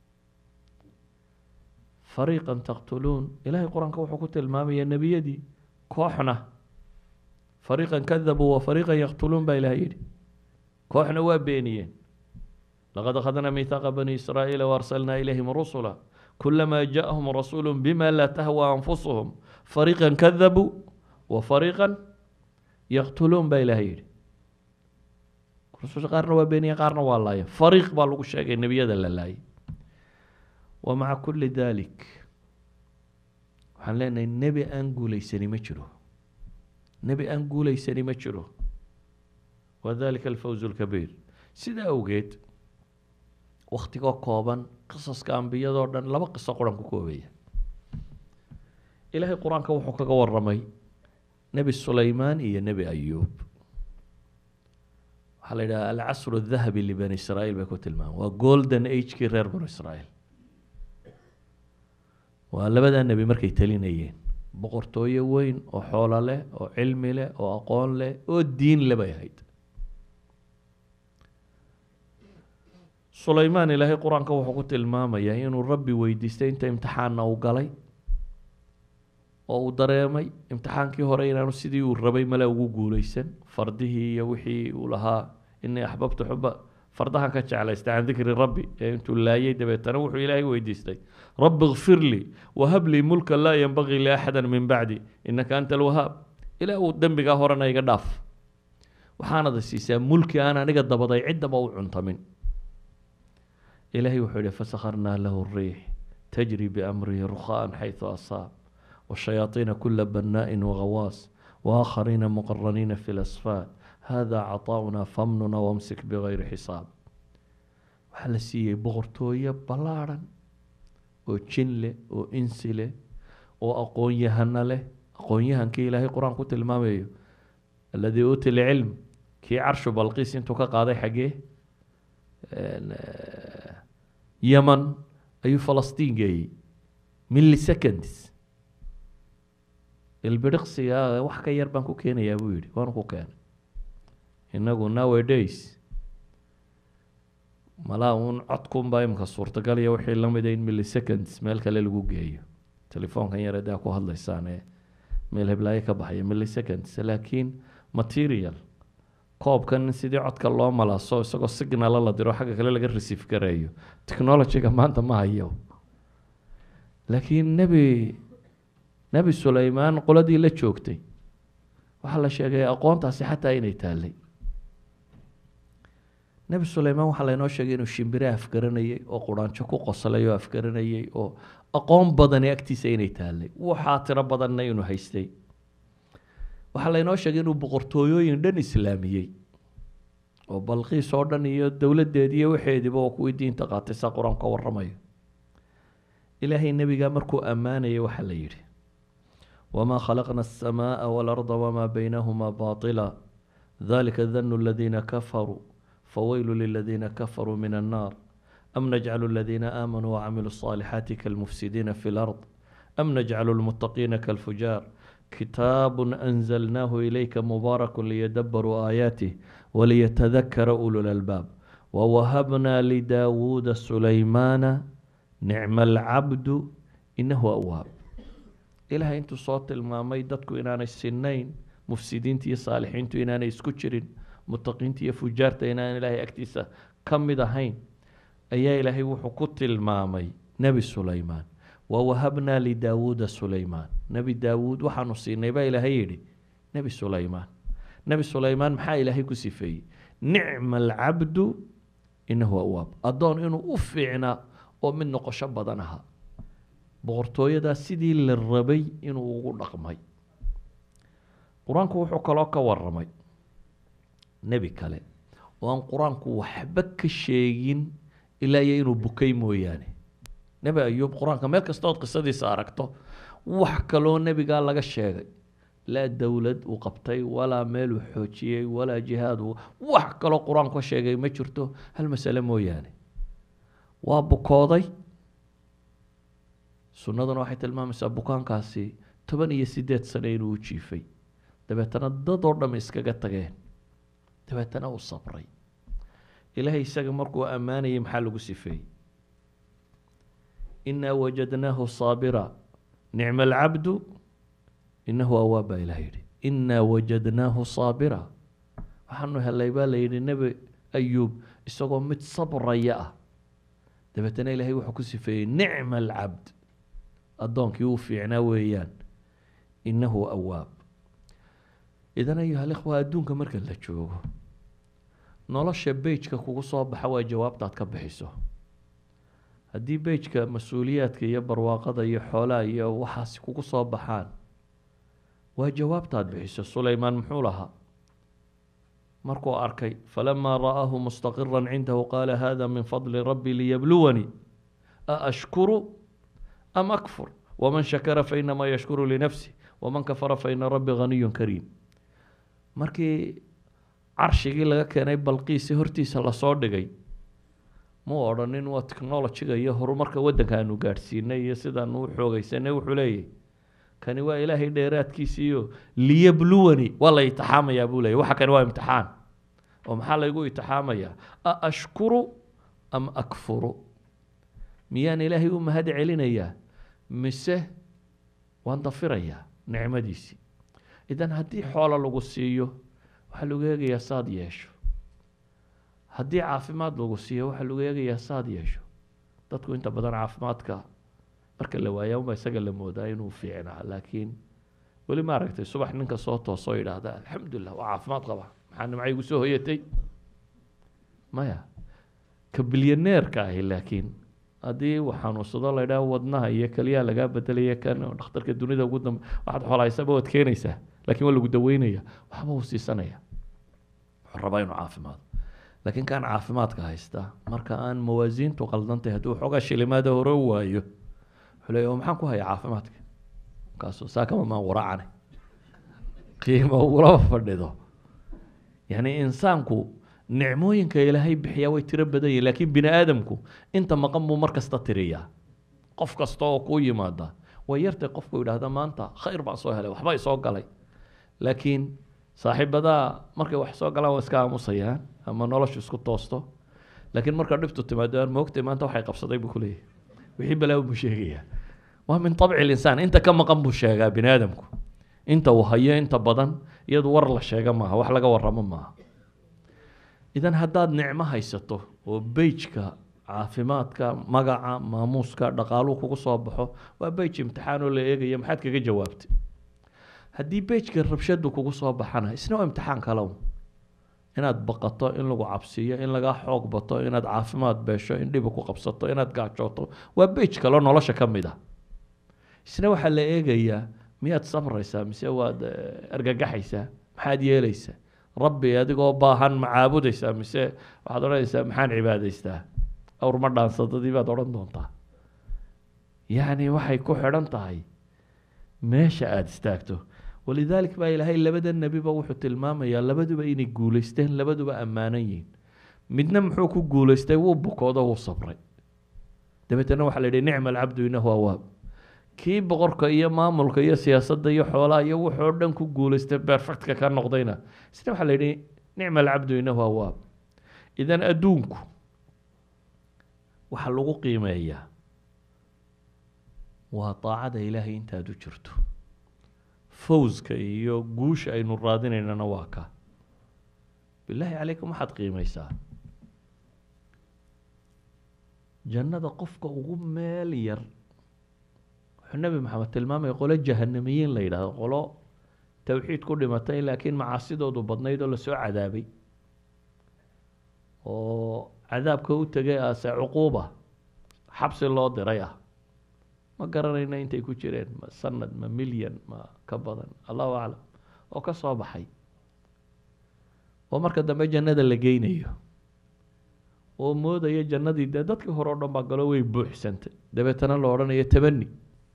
fariiqan taqtuluun ilaahay qur-aanka wuxuu ku tilmaamaya nebiyadii kooxna fariiqan kadabuu wa fariiqan yaqtuluun baa ilahay yidhi kooxna waa beeniyeen laqad akhadnaa miithaaqa bani israa'iila waarsalnaa ilayhim rusula kulamaa jaءahum rasuulu bima laa tahwa anfusuhum fariiqan kadabuu wa fariiqan yaqtuluun baa ilahay yidhi rususha qaarna waa beeniye qaarna waa laaya fariiq baa lagu sheegay nebiyada la laayay wa maca kulli dalik waxaan leenahay nebi aan guuleysani ma jiro nebi aan guuleysani ma jiro wa dalika alfawz lkabiir sidaa awgeed waktigoo kooban qisaska ambiyadoo dhan laba qiso quran ku koobaya ilaahay qur-aanka wuxuu kaga waramay nebi sulaymaan iyo nebi ayuub waxaa la yidhaha alcasru dahabi libani israa'iil bay ku tilmaama waa golden agekii reer banu israa'iil waa labadaa nebi markay talinayeen boqortooyo weyn oo xoolo leh oo cilmi leh oo aqoon leh oo diin le bay ahayd sulaymaan ilaahay qur-aanka wuxuu ku tilmaamayaa inuu rabbi weydiistay inta imtixaanna uu galay oo uu dareemay imtixaankii hore inaanu sidii uu rabay male ugu guuleysan fardihii iyo wixii uu lahaa inii axbabtu xuba fardahan ka jeclaystay can dikri rabbi ee intuu laayay dabeetana wuxuu ilaahay weydiistay rabbi kfir lii wahab lii mulka laa yenbagii liaxada min bacdi inaka anta alwahaab ilaa uu dembigaa horena iga dhaaf waxaanada siisaa mulki aan aniga dabaday ciddaba u cuntamin ilaahay wuxuu yihi fasakharnaa lahu riix tajri biamrihi rukhaan xayثu asaab والشياطين كل بناء وغواص وآخرين مقرنين في الأصفاد هذا عطاؤنا فامننا وامسك بغير حساب waxaa la siiyey boqortooyo ballaadhan oo jin leh oo insi leh oo aqoon-yahano leh aqoon-yahankii ilaahay qur-aan ku tilmaamayo alladii uuti lcilm kii carshu balqiis intuu ka qaaday xaggee yeman ayuu falastiin geeyey milliseconds ilbiriqsiga wax ka yar baan ku keenayaa buu yihi waanu ku keenay inagu nowadays malaa uun codkunbaa imika suurtagal iyo wixii lamida in milliseconds meel kale lagu geeyo telefoonkan yar adaa ku hadlaysaan ee meel heblaayo ka baxaya milliseconds laakiin material koobkan sidii codka loo malaaso isagoo signala la diro xagga kale laga receive gareeyo technologyga maanta ma hayo laakiin nebi nebi sulaymaan qoladii la joogtay waxaa la sheegay aqoontaasi xataa inay taallay nebi sulaymaan waxaa laynoo sheegay inuu shimbire afgaranayay oo quraanjo ku qoslay oo afgaranayay oo aqoon badani agtiisa inay taallay waxaa tiro badanna inuu haystay waxaa laynoo sheegay inuu boqortooyooyin dhan islaamiyey oo balqiis oo dhan iyo dowladdeedi iyo waxeediiba oo kuwii diinta qaatay saa qur-aanku ka warramayo ilaahay nebigaa markuu ammaanayay waxaa la yidhi wamaa khalaqna alsamaaa waalarda wamaa baynahumaa baatila dalika danu aladiina kafaruu fawaylu liladiina kafaruu min annaar am najcalu aladiina aamanuu wacamiluu الصaalixaati kalmufsidiina fi lard am najcalu lmuttaqiina kalfujaar kitaabu anzalnaahu ilayka mubaaraku liyadabaruu aayaatih waliyatadakara ulu lalbaab wawahabnaa lidaawuuda sulaymaana nicma alcabdu inahu awaab ilaahay intuu soo tilmaamay dadku inaanay sinayn mufsidiinta iyo saalixiintu inaanay isku jirin mutaqiinta iyo fujaarta inaan ilaahay agtiisa ka mid ahayn ayaa ilaahay wuxuu ku tilmaamay nebi sulaymaan wawahabnaa lidaawuuda sulaymaan nebi daawuud waxaanu siinay baa ilaahay yidhi nebi sulaymaan nebi sulaymaan maxaa ilaahay ku sifeeyey nicma alcabdu inahu awaab addoon inuu u fiicnaa oo mid noqosho badan ahaa boqortooyadaa sidii la rabay inuu ugu dhaqmay qur-aanku wuxuu kaloo ka waramay nebi kale oo aan qur-aanku waxba ka sheegin ilaa iyo inuu bukay mooyaane nebi ayuub qur-aanka meel kastood qisadiisa aragto wax kaloo nebigaa laga sheegay laa dowlad uu qabtay walaa meel uu xoojiyey walaa jihaad uu wax kaloo qur-aanku ka sheegay ma jirto hal masale mooyaane waa bukooday sunnaduna waxay tilmaamaysaa bukaankaasi toban iyo sideed sano inuu u jiifay dabeetana dad oo dham iskaga tageen dabeetana uu sabray ilaahay isaga markuu ammaanayay maxaa lagu sifeeyey inaa wajadnaahu saabira nicma alcabdu inahu awaab baa ilah yidhi inaa wajadnaahu saabira waxaanu helay baa la yidhi nebi ayuub isagoo mid sabraya ah dabeetana ilaahay wuxuu ku sifeeyey nicma alcabd addoonkii uu fiicnaa weeyaan inahu awaab idan ayuha alikhwa adduunka marka la joogo nolosha bejka kugu soo baxa waa jawaabtaad ka bixiso haddii bejka mas-uuliyaadka iyo barwaaqada iyo xoolaha iyo waxaasi kugu soo baxaan waa jawaabtaad bixiso sulaymaan muxuu lahaa markuu arkay falamaa ra'aahu mustaqira cindahu qaala hada min fadli rabbi liyabluwanii aashkuru am akfur waman shakara fainamaa yashkuru linafsi waman kafara faina rabbi haniyun kariim markii carshigii laga keenay balqiisi hortiisa lasoo dhigay muu odhanin waa technolojiga iyo horumarka waddanka aanu gaadhsiinay iyo sidaanu u xoogeysanay wuxuu leeyahy kani waa ilaahay dheeraadkiisiiyo liyabluwani waa la itixaamayaa buu leeyay waxa kani waa imtixaan oo maxaa laygu itixaamayaa a ashkuru am akfuru miyaan ilaahay u mahad celinayaa mise waan dafirayaa nicmadiisii idan haddii xoolo lagu siiyo waxaa lagu eegayaa saad yeesho haddii caafimaad lagu siiyo waxaa lagu eegayaa saad yeesho dadku inta badan caafimaadka marka la waaya unba isaga la moodaa inuu fiicnaa laakiin weli ma aragtay subax ninka soo toosoo yidhaahda alxamdulilah waa caafimaad qaba maxaa nimca igu soo hoyatay maya ka bilyaneerka ahi laakiin haddii uu xanuunsado la ydhaha wadnaha iyo keliyaha lagaa bedelaya kan dhakhtarka dunida ugu dambe waxaad xoolahaysaba waad keenaysaa laakiin waa lagu daweynaya waxba uu siisanaya wuxuu rabaa inuu caafimaado laakiin kan caafimaadka haysta marka aan mawaasiintu qaldantay hadduu xoogaa shilimaada hore u waayo wuxuu leeya maxaan ku hayaa caafimaadka markaasuu saakama maan waraacane qiimo ugulaba fadhido yacni insaanku nicmooyinka ilaahay bixiyaa way tiro badan yihin laakiin bini aadamku inta maqan buu mar kasta tiriyaa qof kasta oo kuu yimaada way yartay qofku yidhaahda maanta khayr baan soo helay waxba isoo galay laakiin saaxiibadaa markay wax soo galaan waa iska aamusayaan ama noloshu isku toosto laakiin marka dhibtu timaado aan moogtay maanta waxay qabsaday buu kuleeyahy wixii balaawo buu sheegayaa waa min abci linsaan inta ka maqan buu sheegaa bini aadamku inta uu hayo inta badan iyadu war la sheega maaha wax laga waramo maaha idan haddaad nicmo haysato oo beijka caafimaadka magaca maamuuska dhaqaaluhu kugu soo baxo waa beij imtixaan oo la eegaya maxaad kaga jawaabtay haddii beijka rabshadu kugu soo baxana isna waa imtixaan kalow inaad baqato in lagu cabsiiyo in lagaa xoog bato inaad caafimaad beesho in dhibi ku qabsato inaad gaajooto waa beij kaloo nolosha ka mid ah isna waxaa la eegayaa miyaad sabraysaa mise waad argagaxaysaa maxaad yeelaysaa rabbi adigoo baahan ma caabudaysaa mise waxaad odhanaysaa maxaan cibaadaystaa awr ma dhaansadadii baad odhan doontaa yacni waxay ku xidhan tahay meesha aada istaagto walidaalik baa ilaahay labada nebiba wuxuu tilmaamayaa labaduba inay guulaysteen labaduba ammaanan yihiin midna muxuu ku guulaystay wuu bukoodo wuu sabray dabeetana waxaa la yidhi nicma alcabdu inahu awaab kii boqorka iyo maamulka iyo siyaasadda iyo xoolaha iyo wuxuu dhan ku guulaystay perfectka ka noqdayna isna waxaa la yidhi nicma alcabdu inahu awaab idan adduunku waxaa lagu qiimeeyaa waa daacada ilaahay intaad u jirto fawska iyo guusha aynu raadinaynana waa ka bilaahi calaykum waxaad qiimeysaa jannada qofka ugu meel yar wuxuu nebi maxamed tilmaamaya qolo jahanamiyiin la yidhahdo qolo towxiid ku dhimatay laakiin macaasidoodu badnayd oo lasoo cadaabay oo cadaabka u tegay ase cuquuba xabsi loo diray ah ma garanayna intay ku jireen ma sanad ma milyan ma ka badan allahu aclam oo ka soo baxay oo marka dambe jannada la geynayo oo moodaya jannadii dee dadkii hore o dhan baa galo way buuxsantay dabeetana la odhanayo tabani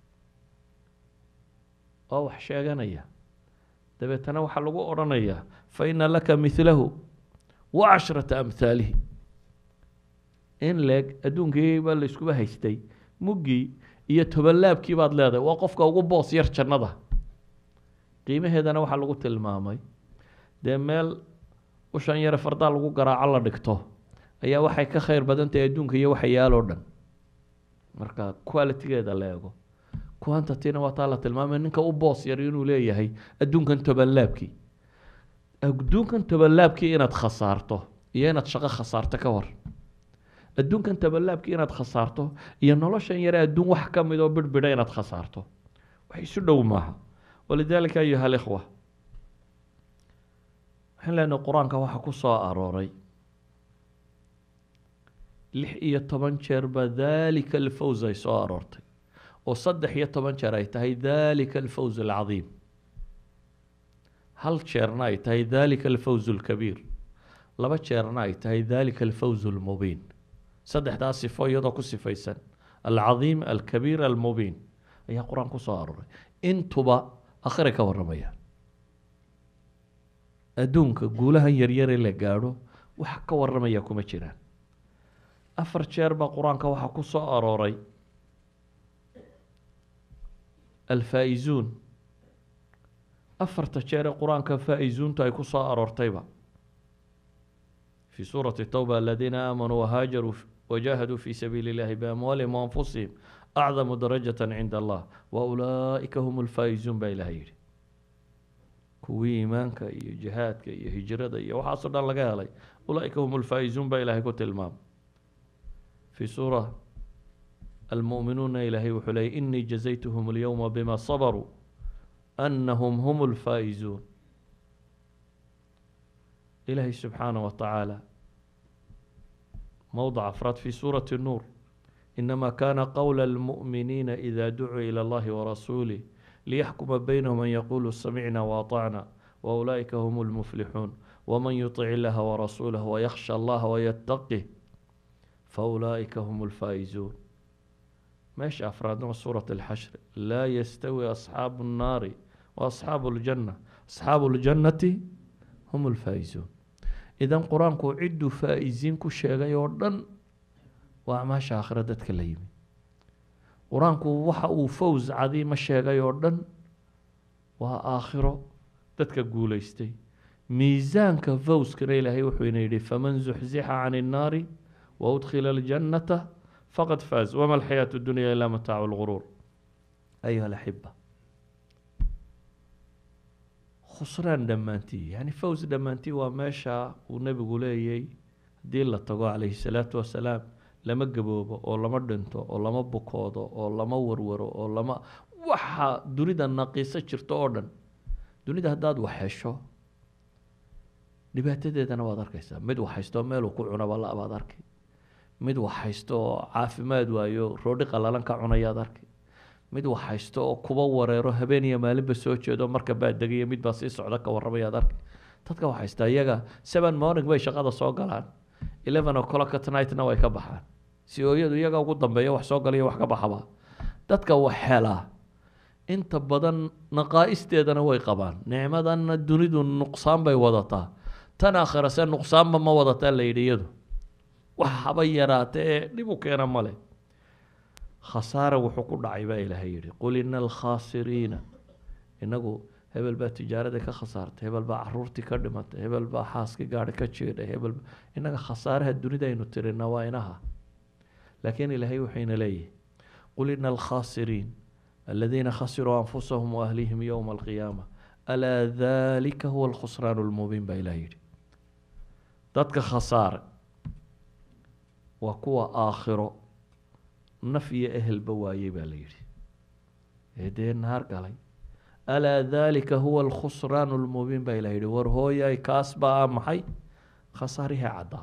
oo wax sheeganaya dabeetana waxaa lagu odhanayaa fa ina laka midlahu wa cashrata amhaalihi in leeg adduunkii baa layskuba haystay muggii iyo tobanlaabkii baad leedahay waa qofka ugu boos yar jannada qiimaheedana waxaa lagu tilmaamay dee meel ushan yare fardaa lagu garaaco la dhigto ayaa waxay ka khayr badan tahay adduunka iyo waxa yaaloo dhan marka qualitigeeda la eego quantityna waa taa la tilmaamay ninka u boos yar inuu leeyahay adduunkan tobanlaabkii adduunkan tobanlaabkii inaad khasaarto iyo inaad shaqo khasaarto ka war adduunkan tabalaabkii inaad khasaarto iyo noloshan yare adduun wax ka mid oo birbidha inaad khasaarto wax isu dhow maaha walidaalika ayuha alikhwa waxaan leenahay qur-aanka waxaa ku soo arooray lix iyo toban jeer baa daalika alfawz ay soo aroortay oo saddex iyo toban jeer ay tahay daalika alfawz alcadiim hal jeerna ay tahay daalika alfawz alkabiir laba jeerna ay tahay daalika alfawz almubiin saddexdaa sifo iyadoo ku sifaysan alcadiim alkabiir almubiin ayaa qur-aan ku soo arooray intuba akhiray ka warramayaan adduunka guulahan yaryare la gaadho wax ka warramaya kuma jiraan afar jeer baa qur-aanka waxaa ku soo arooray alfaa-izuun afarta jeer ee qur-aanka faa-izuuntu ay ku soo aroortayba في سورة التوبة الذين آمنوا وهاجروا وجاهدوا في سبيل الله بأموالهم وأنفسهم أعظم درجة عند الله وأولئك هم الفائزون بإلهي kuwii iimaanka iyo jihaadka iyo hijrada iyo waxaasoo dhan laga helay ulaaika hum lfaa-izuun baa ilaahay ku tilmaamay fii suura almu'minuuna ilaahay wuxuu leeyay inii jazaytuhum alyowma bima sabaruu anahum hum lfaa-izuun ilaahay subxaanah wa tacaala mowضع afraad fi suuraة الnuur inama kana qowla اlmuؤminiina ida ducuu ilى اllahi warasuulih liyaxkuma baynahum an yaquluu samicna waطacna waulaئika hm اlmuflixuun wman yuطic illaha warasuulah wayakhsha allaha wayataqih faulaئika hm اlfaa'izuun meesha afraadna waa suuraة اlxashr laa yastawi asxaabu الnaari waasxaabu اljanة asxaabu اljannati hm اlfaa'izuun idan qur-aanku cidduu faa-isiin ku sheegay oo dhan waa acmaasha aakhira dadka la yimi qur-aanku waxa uu fows cadiima sheegay oo dhan waa aakhiro dadka guulaystay miisaanka fowskana ilaahay wuxuu ina yidhi faman zuxzixa can الnaari waudkhila اljannata faqad faaz wama alxayaatu اdunya ilaa mataacu اlguruur ayuha alaxiba khusraan dhammaantii yani fows dhammaantii waa meesha uu nebigu leeyay haddii la tago calayhi salaatu wasalaam lama gaboobo oo lama dhinto oo lama bukoodo oo lama warwaro oo lama waxa dunida naqiiso jirto oo dhan dunida haddaad wax hesho dhibaatadeedana waad arkaysaa mid wax haysto meeluu ku cunaba la-baad arkay mid wax haysto oo caafimaad waayo roodhi qalalan ka cunayaad arkay mid wax haysto oo kuba wareero habeen iyo maalinba soo jeedo marka baa degaya mid baa sii socda ka warramayaad arkay dadka wax haysta iyaga seven morning bay shaqada soo galaan eleven o'clock at nightna way ka baxaan si ooyadu iyaga ugu dambeeya wax soo galaya wax ka baxaba dadka wax helaa inta badan naqaa-isteedana way qabaan nicmadanna dunidu nuqsaan bay wadataa tan aakhira se nuqsaanba ma wadataa la yidhi iyadu wax haba yaraata ee dhib u keena male khasaara wuxuu ku dhacay baa ilaahay yidhi qul ina alkhaasiriina inagu hebel baa tijaarada ka khasaartay hebel baa caruurtii ka dhimatay hebel baa xaaskii gaari ka jiidhay hebel inaga khasaaraha dunida aynu tirina waa inaha laakiin ilaahay wuxuyna leeyahy qul ina alkhaasiriin aladiina khasiruu anfusahum waahlihim yowma alqiyaama alaa dalika huwa alkhusraan lmubiin baa ilaah yidhi dadka khasaare waa kuwa aakhiro naf iyo ehelba waayey baa la yidhi ee dee naar galay alaa dalika huwa alkhusraan lmubiin baa ilah yihi war hooyay kaas baa maxay khasaarihii caddaa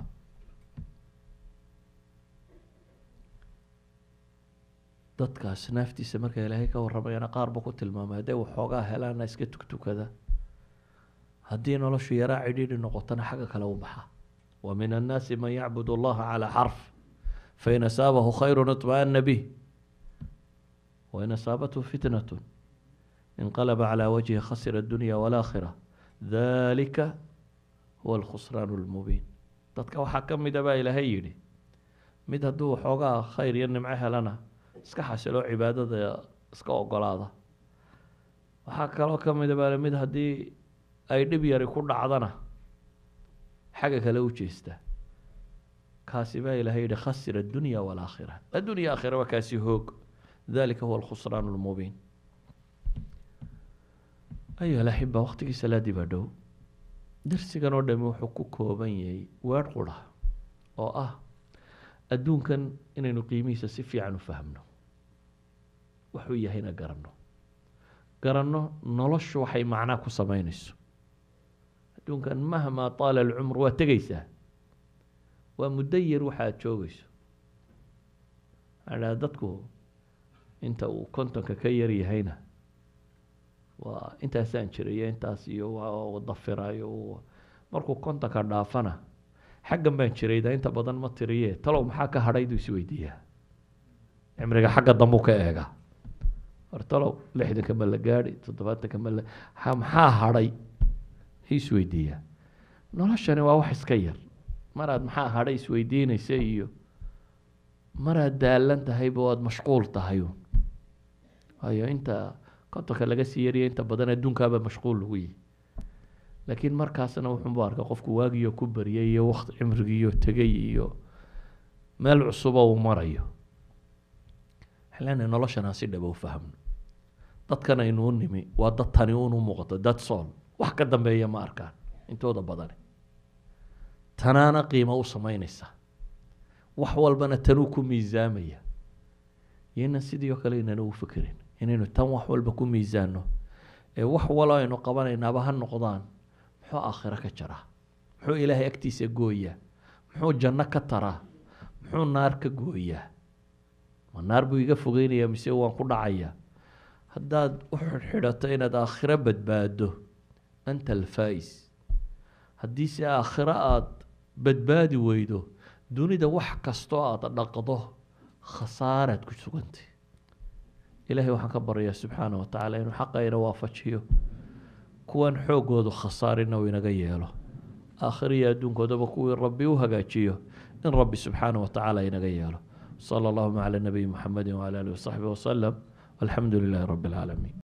dadkaas naaftiisa marka ilaahay ka warramayana qaarba ku tilmaamay hadday waxoogaa helaana iska tugtukada haddii noloshu yaraa cidhiidhi noqotona xagga kale u baxa wa min annaasi man yacbud allaha calaa xarf fain asaabahu khayru iطma'ana bih wain asaabathu fitnatu inqalaba calaa wajhi khasira addunya walaakhira dalika huwa alkhusraan lmubiin dadka waxaa ka mida baa ilaahay yidhi mid hadduu waxoogaa khayr iyo nimco helana iska xasilo cibaadada iska ogolaada waxaa kaloo ka mida baa mid haddii ay dhib yari ku dhacdana xagga kale u jeesta kaasi baa ilahay yihi khasira addunya walaakhira addunya aakhira waa kaasi hoog dalika huwa alkhusraan lmubiin ayuha alaxiba waqtigii salaadii baa dhow darsigan oo dhami wuxuu ku kooban yahay weer qura oo ah adduunkan inaynu qiimihiisa si fiican u fahmno waxuu yahayna garanno garanno noloshu waxay macnaa ku sameynayso adduunkan mahmaa taala alcumr waa tegaysaa waa muddo yar waxa aad joogayso waxaa dhaha dadku inta uu kontonka ka yar yahayna waa intaasaan jirayo intaas iyo waa dafirayo markuu kontonka dhaafana xaggan baan jirayda inta badan ma tiriye talow maxaa ka hadhay duu isweydiiyaa cimriga xagga dambuu ka eega war talow lixdanka ma la gaadhi toddobaatanka ma la maxaa hadhay isweydiiyaa noloshani waa wax iska yar maraad maxaa hadhay isweydiinaysa iyo maraad daalan tahayba waad mashquul tahay waayo inta kontonka laga sii yariya inta badan adduunkaaba mashquul lagu yihi laakiin markaasna wuxuunbu arka qofku waagiyo ku baryay iyo waqti cimrigiiyo tegay iyo meel cusuba uu marayo waxaan leenahay noloshan aan si dhaba u fahmno dadkan aynu u nimi waa dad tani un u muuqato dad sool wax ka dambeeya ma arkaan intooda badani tanaana qiimo u sameynaysa wax walbana tanuu ku miisaamaya iyona sidii oo kale inana u fekerin inaynu tan wax walba ku miisaano ee wax walo aynu qabanaynaaba ha noqdaan muxuu aakhiro ka jaraa muxuu ilaahay agtiisa gooyaa muxuu janno ka taraa muxuu naar ka gooyaa ma naar buu iga fogeynayaa mise waan ku dhacayaa haddaad u xidhxidhato inaad aakhiro badbaado anta alfaa-is haddiise aakhiro aada badbaadi weydo dunida wax kastoo aada dhaqdo khasaaraad ku sugantay ilaahay waxaan ka baryayaa subxaana wa tacaala inuu xaqa ina waafajiyo kuwan xoogoodu khasaarina uu inaga yeelo aakhiriya adduunkoodaba kuwii rabbi u hagaajiyo in rabbi subxaana wa tacaala inaga yeelo sala allahuma cala nabiyi muxamedi wcala alihi wasaxbi wasalam walxamdu lilahi rabbi alcaalamiin